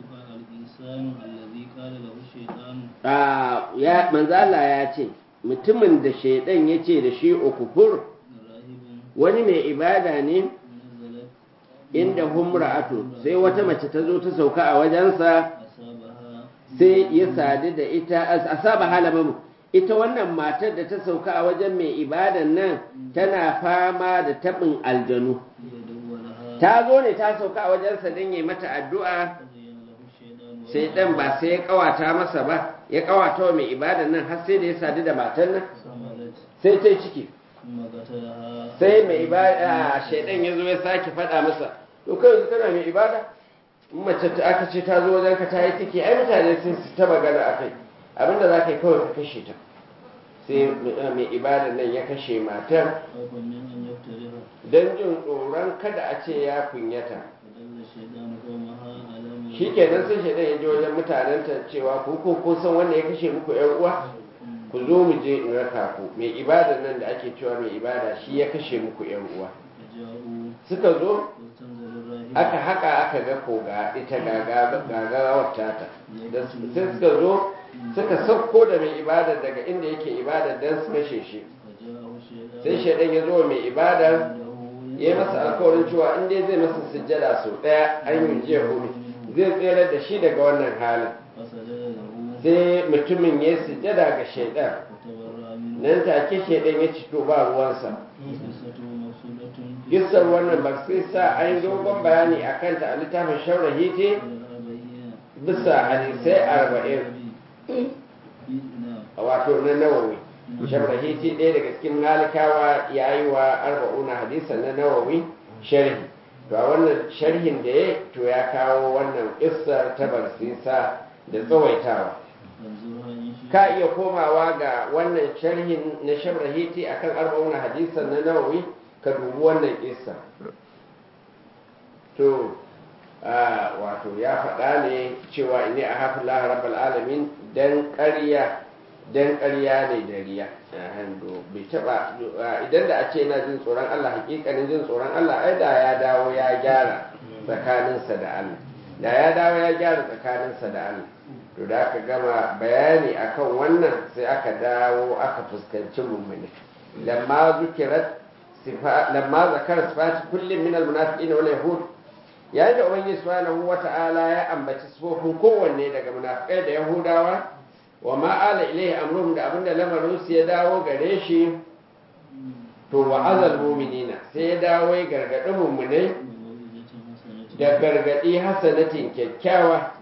a ya manzo Allah ya ce mutumin da shaidan ya ce da shi ukufur wani mai ibada ne inda humra'atu sai wata mace ta zo ta sauka a wajensa sai ya sadu da ita asaba halamamu ita wannan matar da ta sauka a wajen mai ibadan nan tana fama da taɓin aljanu ta zo ne ta sauka a wajensa don yi mata addu'a sai ɗan ba sai ya ƙawata masa ba ya ƙawata wa mai ibadan nan har sai da ya sadu da matar nan sai ta ciki sai mai ibada shaidan ya zo ya sake faɗa masa to kai yanzu kana mai ibada mace ta aka ce ta zo wajen ka ta yi ciki ai mutane sun ta magana a kai abinda za ka yi kawai ka kashe ta sai mai ibadar nan ya kashe matar don jin tsoron kada a ce ya kunyata shi kenan sai shaidan ya je wajen mutanenta cewa ku ko ko san wanda ya kashe muku yan uwa ku zo mu je in raka ku mai ibadar nan da ake cewa mai ibada shi ya kashe muku yan uwa suka zo aka haka aka ga koga ita gagawar tata sai suka zo suka sauko da mai ibadar daga inda yake ibadar don su kashe shi sai shaidan ya zo mai ibadar ya yi masa alkawarin cewa in dai zai masa sujjada sau ɗaya an yi jiya hudu zai tsere da shi daga wannan halin sai mutumin ya sujjada ga shaidan nan take shaidan ya ci to ba ruwansa Gisar wannan ba sai sa an yi dogon bayani a kanta a littafin shaurahi ce bisa hadisai arba'in wato na nawawi shaurahi ce ɗaya daga cikin malikawa ya yi wa arba'una hadisan na nawawi sharhi to a wannan sharhin da ya to ya kawo wannan isar ta barsisa da tsawaitawa ka iya komawa ga wannan sharhin na shabrahiti akan arba'una hadisan na nawawi ka dubi wannan kissa to wato ya faɗa ne cewa ini a hafi rabbal alamin dan ƙarya dan ƙarya ne da riya hando bai taba idan da a ce yana jin tsoron Allah hakikanin jin tsoron Allah ai da ya dawo ya gyara tsakaninsa da Allah da ya dawo ya gyara tsakaninsa da Allah to da aka gama bayani akan wannan sai aka dawo aka fuskanci mummuni lamma zukirat lamma zakara sifati kullum min almunafiqina wal yahud yayin da ubangiji subhanahu wata'ala ya ambaci sifofin kowanne daga munafikai da yahudawa wa ma ala ilayhi amruhum da abinda lamarin su ya dawo gare shi to wa azal mu'minina sai ya dawo ya gargadi mummunai da gargadi hasanatin kyakkyawa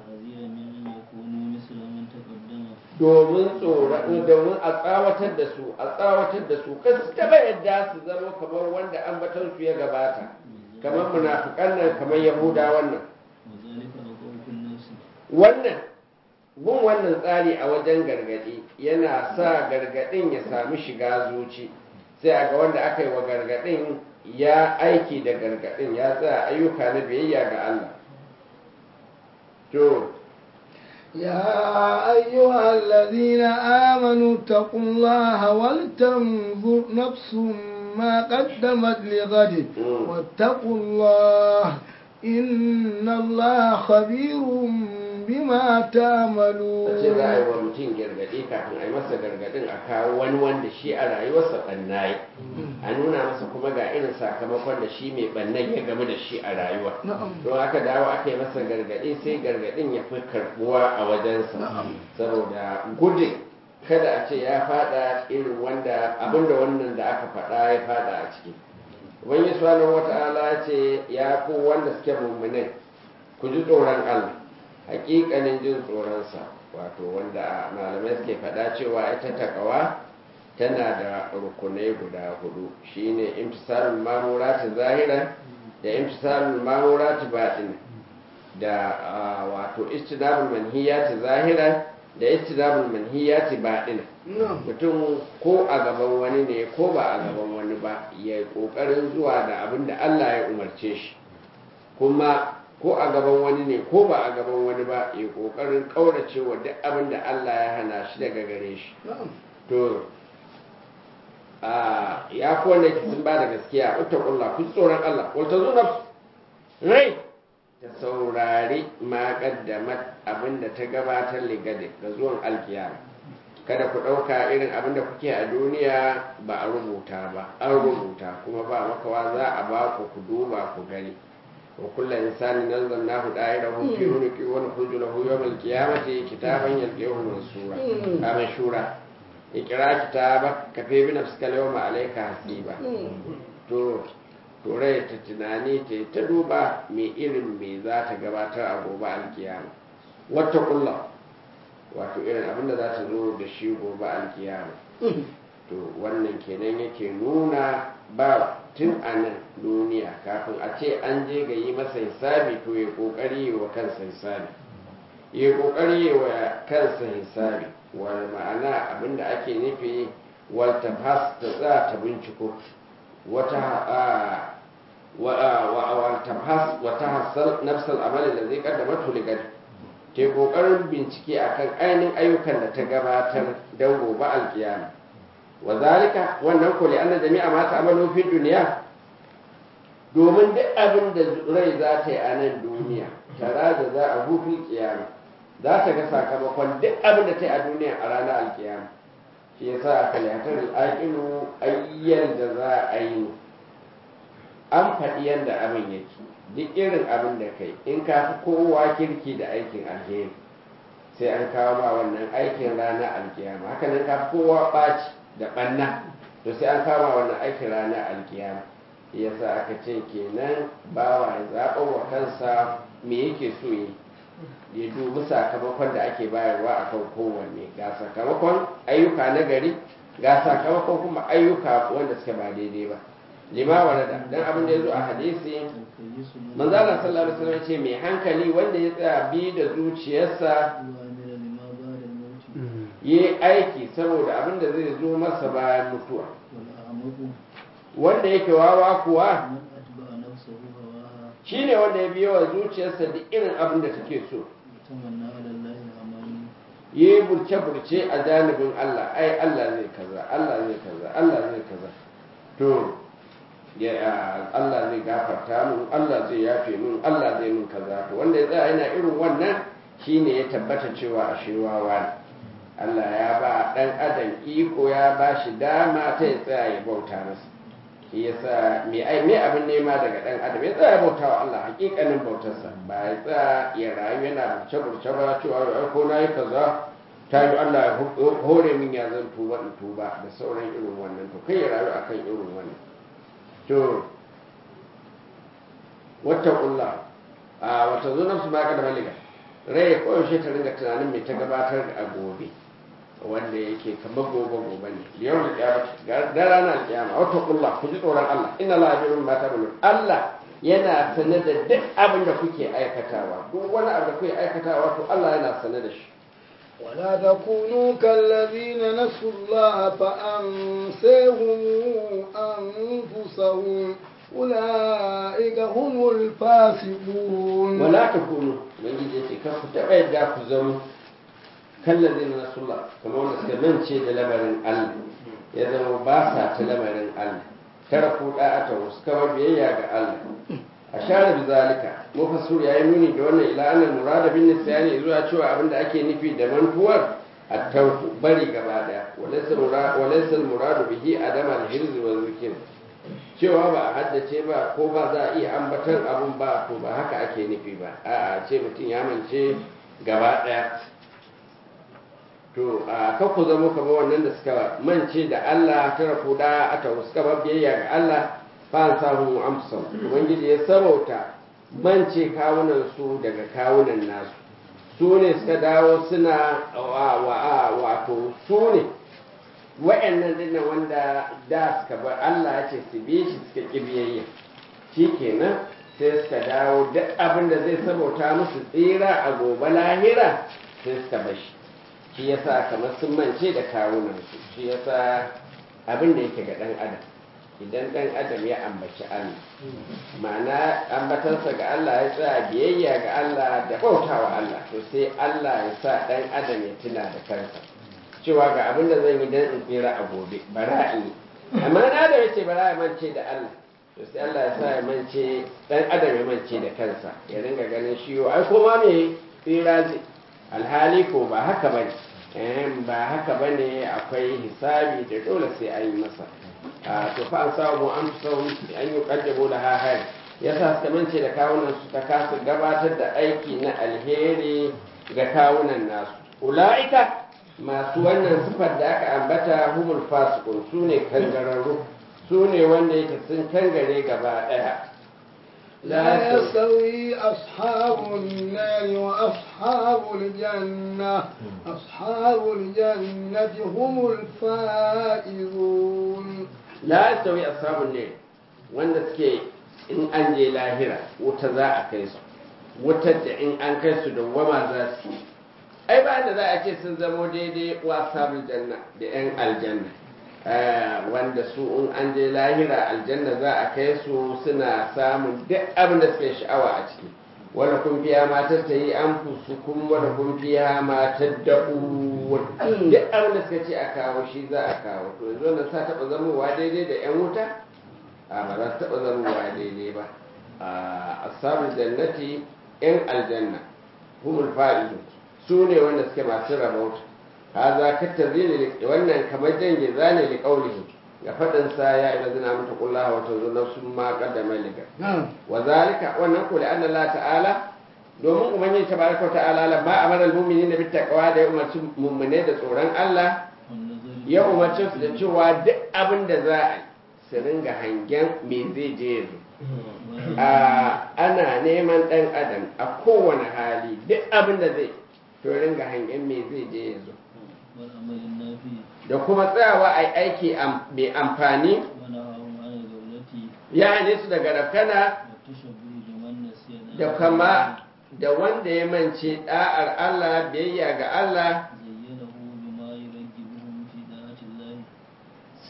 domin tsoron domin a tsawatar da su a tsawatar da su kan su taba yadda su zama kamar wanda ambaton su ya gabata kamar munafikan nan kamar yahuda wannan wannan bin wannan tsari a wajen gargadi yana sa gargadin ya sami shiga zuci sai a ga wanda aka yi wa gargadin ya aiki da gargadin ya tsaya ayyuka na biyayya ga Allah to يا أيها الذين آمنوا اتقوا الله ولتنظر نفس ما قدمت لغد واتقوا الله إن الله خبير بما تعملون ce za a yi wa mutum gargaɗi kafin a yi masa gargaɗin a kawo wani wanda shi a rayuwarsa ɓannaye a nuna masa kuma ga irin sakamakon da shi mai ɓannan ya gamu da shi a rayuwa don aka dawo aka yi masa gargaɗi sai gargaɗin ya fi karɓuwa a wajensa saboda gudun kada a ce ya faɗa irin wanda abinda wannan da aka faɗa ya faɗa a ciki wani subhanahu wata'ala ce ya ku wanda suke mummunai ku ji tsoron Allah hakikanin jin tsoronsa wato wanda malamai suke faɗa cewa ita takawa tana da rukunai guda hudu shine imtisalul mamurati zahira da imtisalul mamurati batin da wato istinabul manhiyati zahira da istinabul manhiyati batin mutum ko a gaban wani ne ko ba a gaban wani ba ya kokarin zuwa da abin da Allah ya umarce shi kuma ko a gaban wani ne ko ba a gaban wani ba ya kokarin kaurace wa duk abin da Allah ya hana shi daga gare shi to ya ko wanda yake sun ba da gaskiya uttaqulla ku tsoron Allah wal tazuna rai ta saurari ma kaddamat abin da ta gabatar ligade ga zuwan alkiyama kada ku ɗauka irin abin da kuke a duniya ba a rubuta ba an rubuta kuma ba makawa za a ba ku ku duba ku gani وكل إنسان نزلناه دائره في عنقه ونخرج له يوم القيامة كتابا يلقيه منصورا منشورا اقرأ كتابك كفي بنفسك اليوم عليك حسيبا to turai ta tunani ta ta duba mai irin me za ta gabatar a gobe alkiyama wata kulla wato irin abinda za ta zo da shi gobe alkiyama to wannan kenan yake nuna ba tun a nan duniya kafin a ce an je ga yi masa hisabi to ya kokari yi wa kansa hisabi ya kokari yi wa kansa hisabi wani ma'ana abinda ake nufi wata fas ta za ta binciko wata wata hasal nafsal amalin da zai kaddama tuligari ke kokarin bincike akan ainihin ayyukan da ta gabatar don gobe alkiyama wa zalika wannan ko li'anna jami'a ma ta'malu fi dunya domin duk abin da rai za ta yi a nan duniya tara da za a hufi kiyama za ta ga sakamakon duk abin da ta yi a duniya a ranar alkiyama shi yasa a kalihatar al'aƙilu ayyan da za a yi an faɗi yadda abin yake duk irin abin da kai in ka fi kowa kirki da aikin alheri sai an kawo ma wannan aikin ranar alkiyama hakanan ka fi kowa ɓaci da ɓanna to sai an kama wannan aikin ranar alkiyama yasa aka ce kenan bawa ya zaɓa wa kansa me yake so yi ya dubi sakamakon da ake bayarwa a kan kowanne ga sakamakon ayyuka na gari ga sakamakon kuma ayyuka wanda suka ba daidai ba lima warada dan abin da ya zo a hadisi manzala sallallahu alaihi wasallam ce mai hankali wanda ya tsaya bi da zuciyarsa yi aiki saboda abin da zai zo masa bayan mutuwa wanda yake wawa kuwa من أتبع نفسه هواها shine wanda ya biyo wa zuciyarsa duk irin abin da take so وتمنى على الله الأماني yi burce-burce a janibin Allah ai Allah zai kaza Allah zai kaza Allah zai kaza to ya Allah zai gafarta mun Allah zai yafe mun Allah zai mun kaza to wanda ya tsaya yana irin wannan shine ya tabbata cewa a wawa ne Allah ya ba dan adam iko ya ba shi dama ta ya tsaya ya bauta masa shi yasa me ai me abin nema daga dan adam ya tsaya ya bauta wa Allah hakikanin bautarsa ba ya tsaya ya rayu yana burce burce ba cewa ai ko nayi kaza ta yi Allah ya hu- hore min ya zan tuba in tuba da sauran irin wannan to kai ya rayu akan irin wannan to wata ƙulla a wata zo nafsu ba ka da maliga rai koyaushe ta ringa tunanin mai ta gabatar a gobe wanda yake kamar gobe gobe ne yau da kiyama da ranar kiyama wata ƙulla ku ji tsoron Allah ina la abirun mata bulu Allah yana sane da duk abin da kuke aikatawa duk wani abu da kuke aikatawa to Allah yana sane da shi ولا تكونوا كالذين نسوا الله فأنسيهم أنفسهم أولئك هم الفاسقون wala ta kunu ubangiji ya ce kan ku taɓa yadda ku zama kallon zai na sula kamar wanda suka mance da lamarin Allah ya zama ba sa ta lamarin Allah tara ku da'ata wasu kama biyayya ga Allah a share bi zalika mufassir yayi nuni da wannan ila annal murada bin nisyani zuwa cewa abinda ake nufi da mantuwar at-tawku bari gaba daya walaysa murad walaysa al-muradu bihi adama al-hirz wa zikr cewa ba a haddace ba ko ba za a iya ambatan abun ba to ba haka ake nufi ba a'a ce mutum ya mance gaba daya to a kan ku zama kamar wannan da suka mance da Allah tara ku da ata suka ba biyayya ga Allah fa an samu amsam ubangiji ya sarauta mance kawunan su daga kawunan nasu su ne suka dawo suna wa wa wato su ne wa'annan dinnan wanda da suka bar Allah ya ce su bi shi suka ƙi biyayya shikenan sai suka dawo duk abin da zai sabauta musu tsira a gobe lahira sai suka bar shi shi yasa kamar sun mance da kawunansu shi yasa abin da yake ga ɗan adam idan ɗan adam ya ambaci Allah ma'ana ambatarsa ga Allah ya tsaya biyayya ga Allah da bautawa Allah to sai Allah ya sa ɗan adam ya tuna da kansa cewa ga abin da zan yi don in tsira a gobe bara in yi amma na da yace bara ya mance da Allah to sai Allah ya sa ya mance dan adam ya mance da kansa ya ringa ganin shi yo ai kuma me tsira zai alhali ko ba haka bane eh ba haka bane akwai hisabi da dole sai an yi masa a to fa an samu an samu an yi kaddabo da hahari yasa suka mance da kawunan su ta kasa gabatar da aiki na alheri ga kawunan nasu ula'ika masu wannan sifar da aka ambata humul fasikun su ne kangararru su ne wanda yake sun kangare gaba ɗaya لا يستوي أصحاب النار وأصحاب الجنة أصحاب الجنة هم الفائزون la yastawi ashabun ne wanda suke in an je lahira wuta za a kai su wutar da in an kai su da wama za su ai ba da za a ce sun zamo daidai wa ashabul janna da yan aljanna Eh, wanda su in an je lahira aljanna za a kai su suna samun duk abin da suke sha'awa a ciki wanda kun fiya matar ta yi an fusu kun wanda kun fiya matar da duk abin da suka ce a kawo shi za a kawo to yanzu wannan sa taɓa zamowa daidai da yan wuta a ba za su taɓa zamowa daidai ba a ashabul jannati yan aljanna humul fa'idu su ne wanda suke masu rabauta haza kattazini wannan kamar jange zane li qaulihi ga fadin sa ya ila zina mata kullaha wa tazu nafsun ma qaddama liga wa zalika wannan ko anna Allah ta'ala domin ubangiji tabaraka wa ta'ala la ba amara almu'minina bit taqwa da ya umarci mu'mine da tsoron Allah ya umarci su da cewa duk abin da za a yi su ringa hangen me zai je yanzu a ana neman dan adam a kowane hali duk abin da zai to ringa hangen me zai je yanzu والعمل النافع da kuma tsayawa a aiki am- mai amfani ونهاهم عن الغفلة ya hane su daga rafkana والتشبه بمن نسي da kama da wanda ya mance da'ar Allah biyayya ga Allah زينه بما يرجبهم في طاعة الله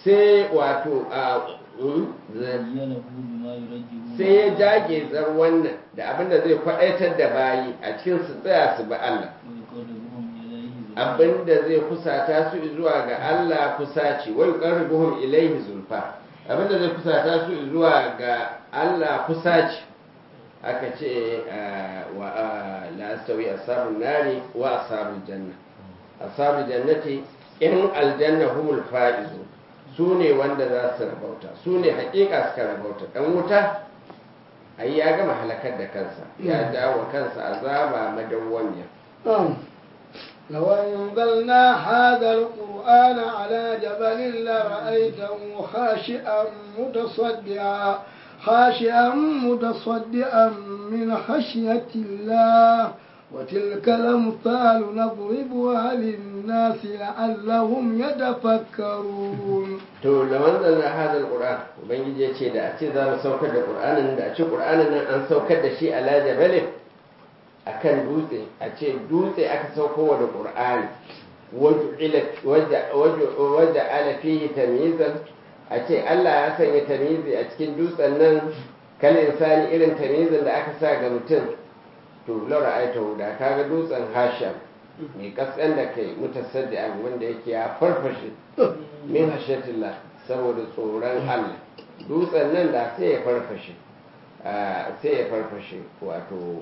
sai wato a mm, za- زينه بما يرجه sai ya jage zar wannan da abinda zai faɗaitar da bayi a cikin su tsaya su bi Allah ويقربهم إليه بالعدل. abinda zai kusata su zuwa ga Allah kusaci wai qarribuhum ilaihi zulfa abinda zai kusata su zuwa ga Allah kusaci aka ce ah, wa ah, la astawi ashabun nari wa ashabul janna ashabul jannati in aljanna humul faizu su ne wanda za su rabauta su ne hakika suka rabauta dan wuta ai ya gama halakar da kansa ya dawo kansa azaba madawwamiya آه. لو أنزلنا هذا القرآن على جبل لرأيته خاشئا متصدعا خاشئا متصدعا من خشية الله وتلك الأمثال نضربها للناس لعلهم يتفكرون to da wannan na hadal qur'an ubangiji ya ce da a ce za mu saukar da qur'anin da a ce qur'anin nan an saukar da shi ala jabalin akan dutse a ce dutse aka sauko wa da qur'ani wajen ala fihi tamyizan a ce Allah ya sanya tamyizi a cikin dutsen nan kal insani irin tamyizin da aka sa ga mutum to laura aita da kaga dutsen hasham mai kaskan da kai mutasaddi wanda yake ya farfashe min hashatillah saboda tsoron Allah dutsen nan da sai ya farfashe ah, sai ya farfashe wato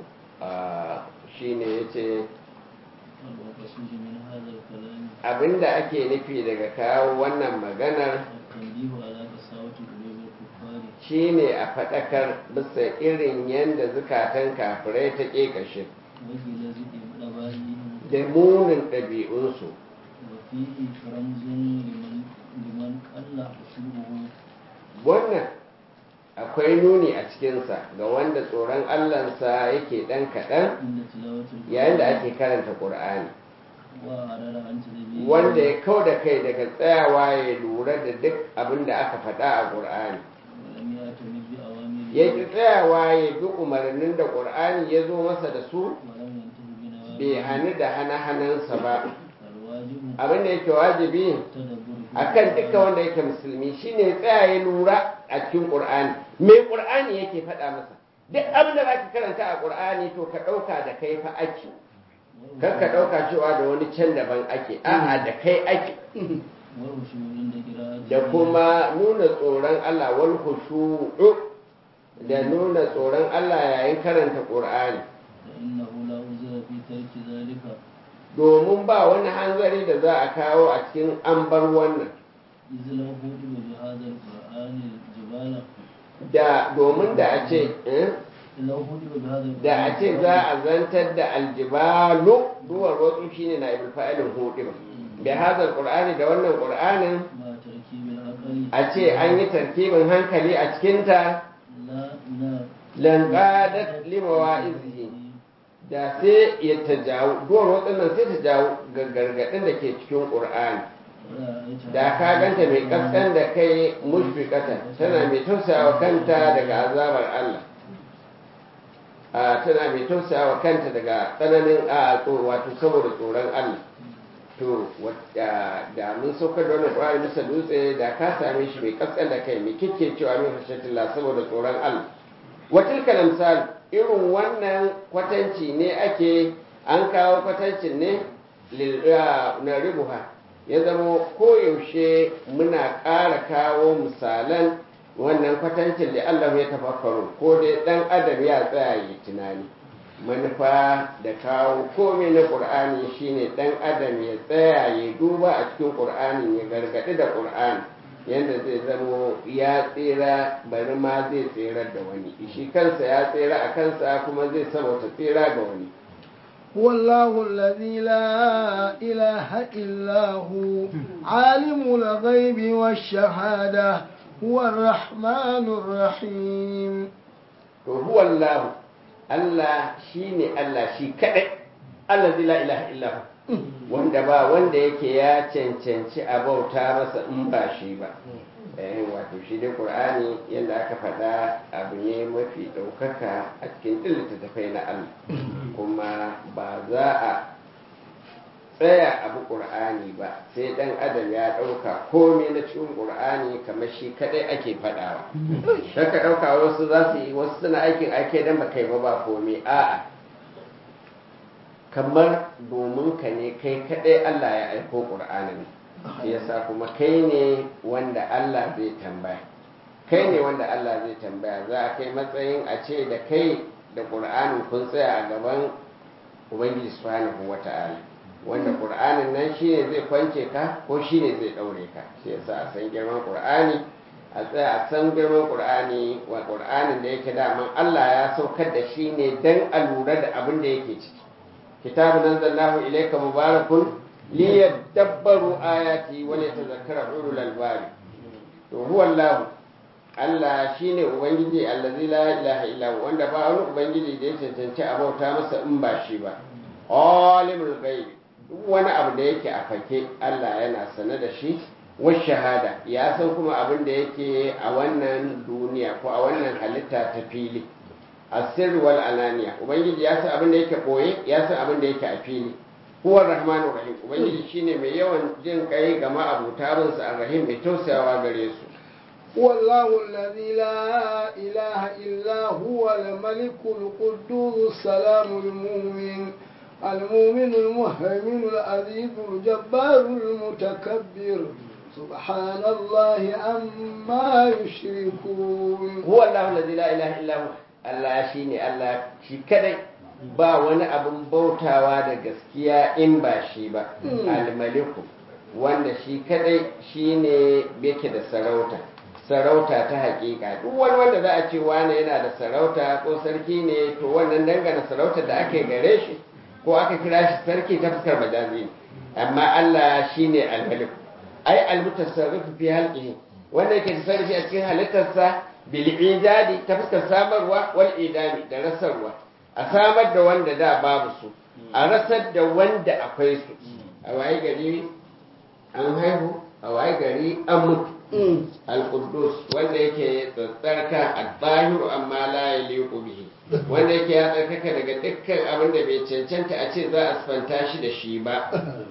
shi ne ya ce والمقصود من هذا الكلام abinda ake nufi daga kawo wannan maganar التنبيه على قساوة قلوب الكفار shi ne a faɗakar bisa irin yadda zukatan kafirai ta ƙeƙashe وغلظ إبلابهم da munin ɗabi'unsu وفيه رمز لمن لمن قل خشوعه wannan akwai nuni a cikinsa ga wanda tsoron allansa yake ɗan kaɗan عند تلاوة القرآن yayin da ake karanta ƙur'ani وأعرض عن تدبيره wanda ya kau da kai daga tsayawa ya lura da duk abin da aka faɗa a ƙur'ani ولم يعتمد بأوامره ya ƙi tsayawa ya bi umarnin da ƙur'ani ya zo masa da su ولم ينتهي بنواهيه bai hannu da hana-hanansa ba فالواجب abin da yake wajibi التدبر في akan القرآن dukkan wanda yake musulmi shine ya tsaya ya lura a cikin ƙur'ani me ƙur'ani yake faɗa masa duk abin da zaka karanta a ƙur'ani to ka ɗauka da kai fa ake kar ka ɗauka cewa da wani can daban ake a'a da kai ake والخشوع عند قراءته da kuma nuna tsoron Allah wal khushu'u da nuna tsoron Allah yayin karanta Qur'ani فإنه لا عذر في ترك ذلك domin ba wani hanzari da za a kawo a cikin an bar wannan إذ لو هدم بهذا القرآن الجبال da domin da a ce eh, لو هدم بهذا القرآن da a ce za a zantar da aljibalu duwar wasu shine na ibul fa'ilin hudu bi hadal qur'ani da wannan qur'anin مع تركيب العقل a ce an yi tarkibin hankali a cikinta لا لا lanqadat limawa'izihi da sai ya ta jawo duwar waɗannan sai ta jawo ga gargaɗin da ke cikin ƙur'ani da ka ganta mai ƙasƙan da kai mushfiqata tana mai tausayawa kanta daga azabar Allah a tana mai tausayawa kanta daga tsananin a tso- wato saboda tsoron Allah to wadda da mun saukar da wannan ƙur'ani bisa dutse da ka same shi mai ƙasƙan da kai mai kike cewa min hashatillah saboda tsoron Allah watilka misali irin wannan kwatanci ne ake an kawo kwatancin ne lil- ah, na ribuha ya zama koyaushe muna ƙara kawo misalan wannan kwatancin da Allah ya tafakkaru ko dai ɗan adam ya tsaya yi tunani manufa da kawo komai na ƙur'ani shine ɗan adam ya tsaya ya duba a cikin ƙur'ani ya gargaɗi da ƙur'ani yadda zai zamo ya tsira bari ma zai tsirar da wani shi kansa ya tsira a kansa kuma zai sabauta tsira ga wani هو الله الذي لا إله إلا هو عالم الغيب والشهادة هو الرحمن الرحيم to huwa Allah Allah shine Allah shi kadai Allah la ilaha illa hu wanda ba wanda yake ya cancanci a bauta masa in ba shi ba eh wato shi dai Qur'ani yanda aka faɗa abu ne mafi ɗaukaka a cikin duk littattafai na Allah kuma ba za a tsaya abu ƙur'ani ba sai ɗan adam ya ɗauka komai na cikin ƙur'ani kamar shi kaɗai ake faɗawa ka ɗauka wasu za su yi wasu suna aikin ake dan ba kai ba ba komai a'a kamar domin ka ne kai kaɗai Allah ya aiko ƙur'anin shi yasa kuma kai ne wanda Allah zai tambaya kai ne wanda Allah zai tambaya za a kai matsayin a ce da kai da ƙur'anin kun tsaya a gaban ubangiji subhanahu wata'ala wanda ƙur'anin nan shi ne zai kwance ka ko shi ne zai ɗaure ka shi yasa a san girman ƙur'ani a tsaya a san girman ƙur'ani wa ƙur'anin da yake daman Allah ya saukar da shi ne dan a lura da abin da yake ciki kitabun anzalnahu ilayka mubarakun liyadabbaru ayati wa liyatadhakkara ulul albab to huwa Allah Allah shine ubangiji allazi la ilaha illa huwa wanda ba wani ubangiji da ya cancanci a bauta masa in ba shi ba alimul ghaib duk wani abu da yake a fake Allah yana sane da shi wa shahada ya san kuma abin da yake a wannan duniya ko a wannan halitta ta fili asir wal ananiya ubangiji ya san abin da yake koye ya san abin da yake a fili huwa rahmanur rahim ubangiji shine mai yawan jin kai ga ma'abuta bin sa rahim mai tausayawa gare su والله الذي لا إله إلا هو الملك القدوس السلام المؤمن المؤمن المهيمن العزيز الجبار المتكبر سبحان الله عما يشركون هو الله الذي لا إله إلا هو Allah shi ne Allah shi kadai ba wani abin bautawa da gaskiya in ba shi ba al-maliku wanda shi kadai shi ne yake da sarauta sarauta ta hakika duk wani wanda za a ce wane yana da sarauta ko sarki ne to wannan dangana sarauta da ake gare shi ko aka kira shi sarki ta fuskar majazi ne amma Allah shi ne al-maliku ai al-mutasarrifu fi halqihi wanda yake tasarrufi a cikin halittarsa bil'idadi ta fuskar samarwa wal idami da rasarwa a samar da wanda da babu su a rasar da wanda akwai su a waye gari an haihu a waye gari an mutu al-quddus wanda yake tsarka al-zahiru amma la yaliqu bihi wanda yake ya tsarkaka daga dukkan abin da bai cancanta a ce za a sifanta shi da shi ba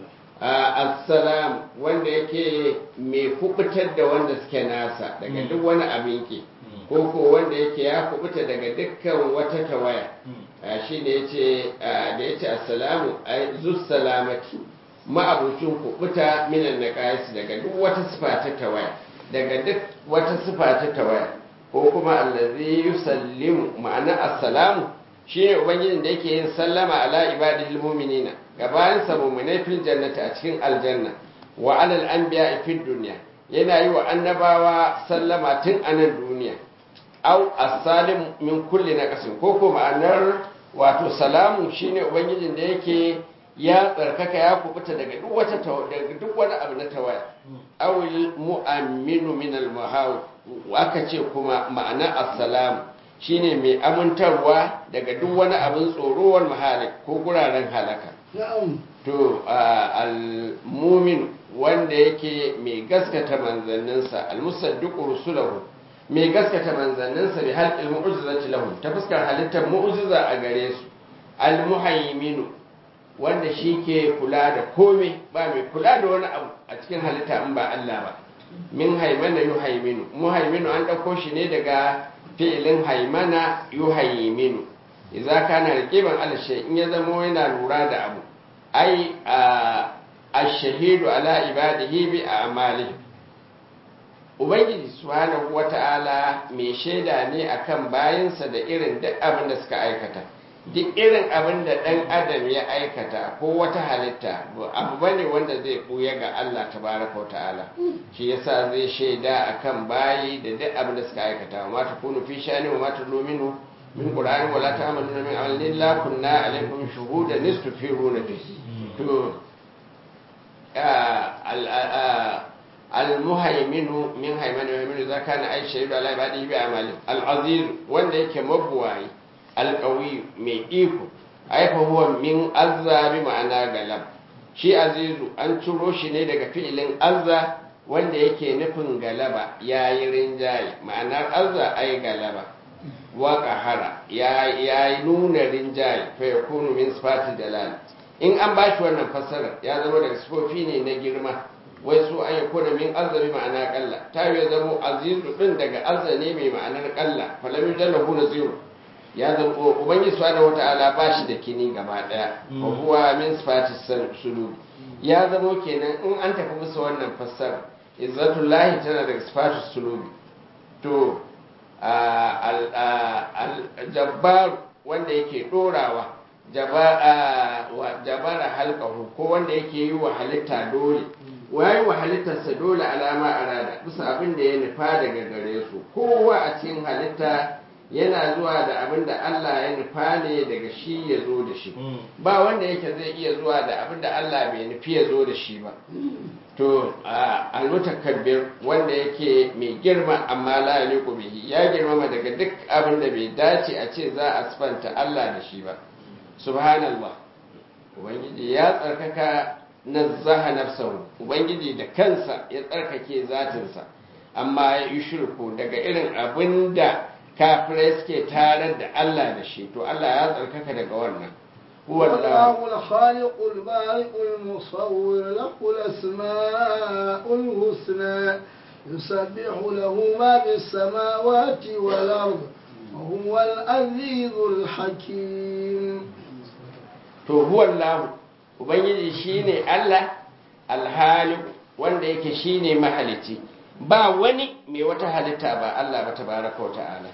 assalam wanda yake mai kubutar da wanda suke nasa daga duk wani abin ki ko ko wanda yake ya kubuta daga dukkan wata tawaya shi ne yace da yace assalamu ay zus salamati ma'abucin kubuta minan naqais daga duk wata sifa ta tawaya daga duk wata sifa ta tawaya ko kuma allazi yusallimu ma'ana assalamu shine ubangijin da yake yin sallama ala ibadil mu'minina gabanin sa mu'minai fil jannati a cikin aljanna wa alal anbiya fid dunya yana yi wa annabawa sallama tun a nan duniya au as-salim min kulli naqasin ko ko ma'anar wato salamu shine ubangijin da yake ya tsarkaka ya kubuta daga duk wata daga duk wani abu na tawaya awil mu'amminu min al-muhaw aka ce kuma ma'ana assalamu shine mai amintarwa daga duk wani abin tsoro wal mahalik ko guraren halaka to al-mumin wanda yake mai gaskata manzanninsa al-musaddiqu rusulahu mai gaskata manzanninsa bi halqil mu'jizati lahum ta fuskar halittar mu'jiza a gare su al-muhaiminu wanda shi ke kula da komai ba mai kula da wani abu a cikin halitta in ba Allah ba min haimana yuhaiminu muhaiminu an ɗauko shi ne daga fi'ilin haimana yuhaiminu idza kana riqiban ala shay in ya zamo yana lura da abu ai ash-shahidu ala ibadihi bi a'malihi ubangiji subhanahu wata'ala mai shaida ne akan bayinsa da irin duk abin da suka aikata duk irin abin da ɗan adam ya aikata ko wata halitta abu bane wanda zai ɓuya ga Allah tabaraka wa ta'ala shi yasa zai shaida akan bayi da duk abin da suka aikata wa mata kunu fi shani wa mata luminu min qur'ani wala ta'maluna min amalin la kunna alaikum shuhudan nistufiruna fi to المهيمن من هيمن ويمن إذا كان أي شيء على عباده بأعماله العزيز وان يك مبواي القوي من إيكو أي فهو من أزا بمعنى غلب shi azizu an ciro shi ne daga fi'ilin azza wanda yake nufin galaba ya yi rinjaye ma'anar azza ai galaba wa qahara ya yi nuna rinjaye fa yakunu min sifati dalal in an ba shi wannan fassara ya zama daga sifofi ne na girma wai su an yi kuna min azami ma'ana kalla ta yi zama azizu din daga azane mai ma'anar kalla falamin jallahu na zero ya zama ubangiji subhanahu wata'ala ba shi da kini gaba daya wa huwa min sifatis sulub ya zama kenan in an tafi musu wannan fassara izzatullahi tana daga sifatis sulub to al-jabbar wanda yake dorawa jabara halkahu ko wanda yake yi wa halitta dole wayi wa halittarsa dole alama a rada bisa abin da ya nufa daga gare su kowa a cikin halitta yana zuwa da abin da Allah ya nufa ne daga shi ya zo da shi ba wanda yake zai iya zuwa da abin da Allah bai nufi ya zo da shi ba to almutakabbir wanda yake mai girma amma la yaliqu bihi ya girmama daga duk abin da bai dace a ce za a sifanta Allah da shi ba subhanallah ubangiji ya tsarkaka nazzaha nafsahu ubangiji da kansa ya tsarkake zatinsa amma ya yi shirku daga irin abin da kafirai suke tarar da Allah da shi to Allah ya tsarkaka daga wannan والله الخالق البارئ المصور له الأسماء الحسنى يسبح له ما في السماوات والأرض وهو العزيز الحكيم to huwallahu ubangiji shine Allah alhaliq wanda yake shine mahalici ba wani mai wata halitta ba Allah ba tabaraka wa ta'ala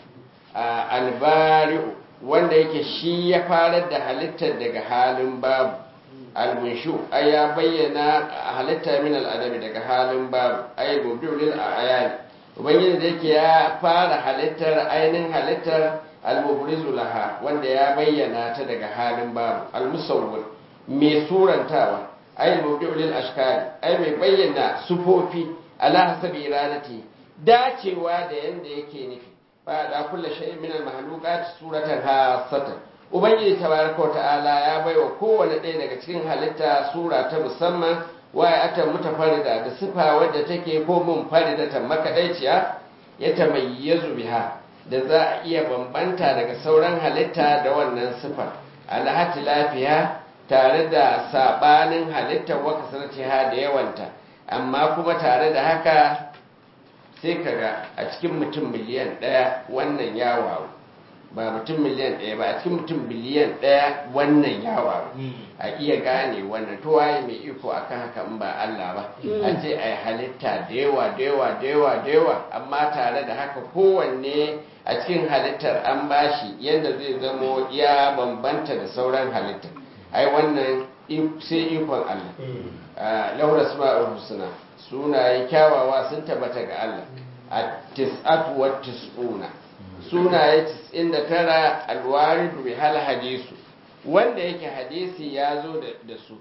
albari'u wanda yake shi ya farar da halittar daga halin babu almunshu ai ya bayyana halitta min al'adabi daga halin babu ai mubdulil ayani ubangiji da yake ya fara halittar ainihin halittar al-mubrizu laha wanda ya bayyana ta daga halin babu al-musawwir mai surantawa ay mubdi'ul ashkal ay mai bayyana sufofi ala hasabi iradati dacewa da yanda yake nufi ba da kullu shay'in min al-mahluqat suratan hasatan ubangiji tabaraka ta'ala ya baiwa kowane ɗaya daga cikin halitta sura ta musamman waya atan mutafarrida da sifa wadda take ko mun farida ta makadaiciya ya tamayyazu biha da za a iya bambanta daga sauran halitta da wannan sifar alhati lafiya tare da sabanin halittar waka sanatiha da yawanta amma kuma tare da haka sai kaga a cikin mutum miliyan ɗaya wannan ya waru ba mutum miliyan ɗaya ba a cikin mutum biliyan ɗaya wannan ya waru a iya gane wannan to waye mai iko akan haka in ba Allah ba a ce a yi halitta da yawa da yawa da yawa da yawa amma tare da haka kowanne a cikin halittar an bashi yadda zai zamo ya bambanta da sauran halittar ai wannan sai ikon Allah laura asma'ul husna sunaye kyawawa sun tabbata ga Allah a tis'atu wa tis'una sunaye 99 alwaridu bi hal hadisu wanda yake hadisi ya zo da su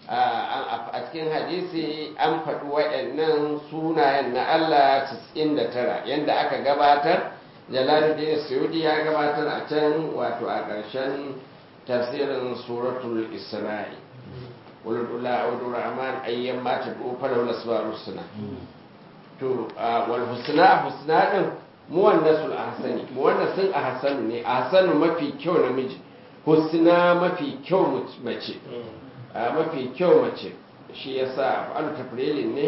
a cikin hadisi an faɗi waɗannan sunayen na Allah 99 yadda aka gabatar jalaluddin suyudi ya gabatar a can wato a ƙarshen tafsirin suratul isra'i ولد عبد الرحمن أيام ما تدعو فله الأسماء الحسنى to wal husna husna din muwannasul ahsani muwannasin ahsanu ne ahsanu mafi kyau namiji husna mafi kyau mace mafi kyau mace shi yasa alu tafrilin ne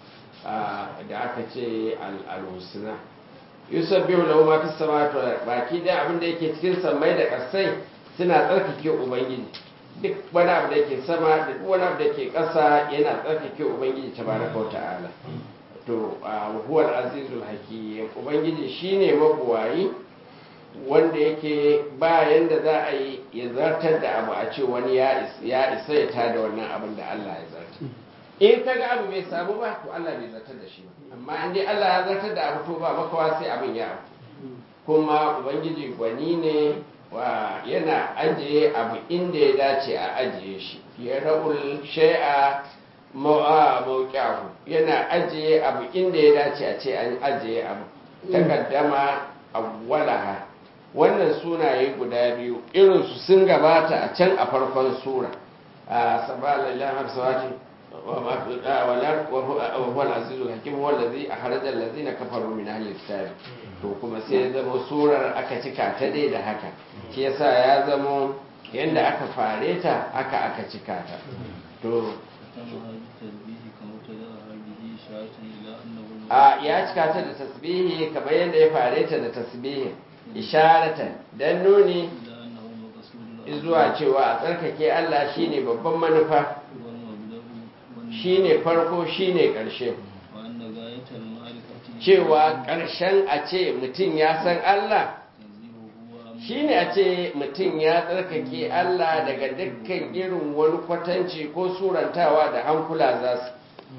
da aka ce al husna yusabbihu lahu ma fis samawati wal baki da abin da yake cikin samai da ƙasai suna tsarkake ubangiji duk wani abu da ke sama da duk wani abu da ke ƙasa yana tsarkake ubangiji tabaraka wa ta'ala to huwal azizul hakim ubangiji shine mabuwayi wanda yake ba yanda za a yi ya zartar da abu a ce wani ya isa ya tada wannan abin da Allah ya zartar in ka ga abu bai samu ba to Allah bai zartar da shi ba amma in dai Allah ya zartar da abu to ba makawa sai abin ya abu kuma ubangiji gwani ne wa yana ajiye abu inda ya dace a ajiye shi ya ra'ul shay'a mawqi'ahu yana ajiye abu inda ya dace a ce an ajiye abu takaddama awwalaha wannan sunaye guda biyu irin su sun gabata a can a farkon sura a sabala lillahi hamsawati wa ma fi walar wa huwa al-azizul hakim huwa allazi akhraja allazina kafaru min ahli kitab to kuma sai ya zama surar aka cika ta dai da haka shi yasa ya zama yadda aka fare ta aka aka cika ta to وتمها بالتسبيح كما ابتدأها به إشارة إلى أنه a ya cika ta da tasbihi kamar yadda ya fare ta da tasbihi isharatan dan nuni إلى أنه مقصود zuwa cewa a tsarkake Allah shine babban manufa والمبدأ والنهاية shine farko shine ƙarshe وأن غاية المعرفة cewa ƙarshen a ce mutum ya san Allah تنزيهه عما shine a ce mutum ya tsarkake Allah daga dukkan irin wani kwatanci ko surantawa da hankula za su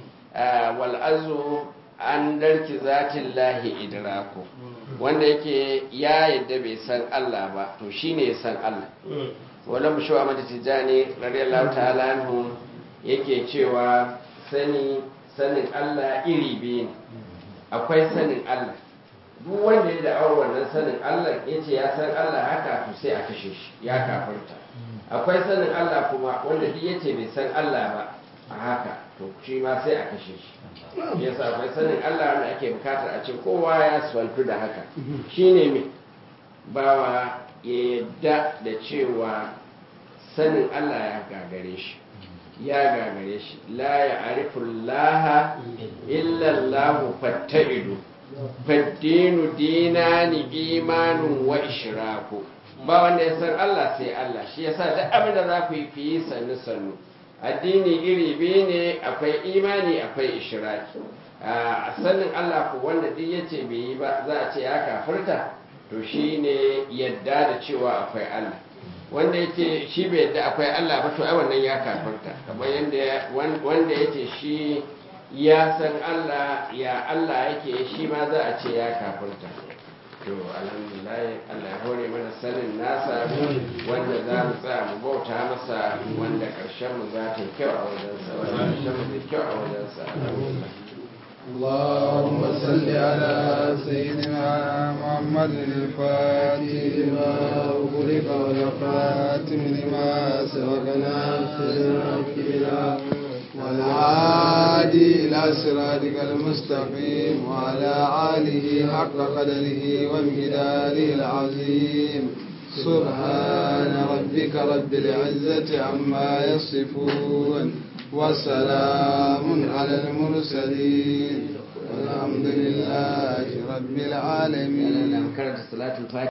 wal'azu an darki zatin lahi idraku wanda yake ya yadda bai san Allah ba to shine ya san Allah wala mushu a mata tijjani radiyallahu ta'ala anhu yake cewa sani sanin Allah iri biyu ne akwai sanin Allah duk wanda ya da'awar wannan sanin Allah ya ce ya san Allah haka to sai a kashe shi ya kafirta akwai sanin Allah kuma wanda duk ya ce bai san Allah ba a haka to shi ma sai a kashe shi shi yasa akwai sanin Allah wanda ake bukatar a ce kowa ya swantu da haka shine me bawa ya yadda da cewa sanin Allah ya gagare shi ya gagare shi la ya arifullaha illallahu fatta'idu faddinu dinani imanun wa ishraku ba wanda ya san Allah sai Allah shi yasa duk abin da za ku yi fi sannu sannu addini iri biyu ne akwai imani akwai ishraki a sanin Allah ko wanda duk yace bai yi ba za a ce ya kafirta to shine yadda da cewa akwai Allah wanda yake shi bai yadda akwai Allah ba to ai wannan ya kafirta kamar yanda wanda yake shi ya san Allah ya Allah yake shi ma za a ce ya kafirta to alhamdulillah Allah ya hore mana sanin nasa wanda za mu tsaya mu bauta masa wanda karshen mu za ta yi kyau a wajensa wanda karshen mu zai kyau a wajensa alhamdulillah اللهم صل على سيدنا محمد الفاتح لما أغلق والخاتم لما سبقنا سيدنا والعادي إلى صراطك المستقيم وعلى آله حق قدره وامتداله العظيم سبحان ربك رب العزة عما يصفون وسلام على المرسلين والحمد لله رب العالمين karanta salatul fatiha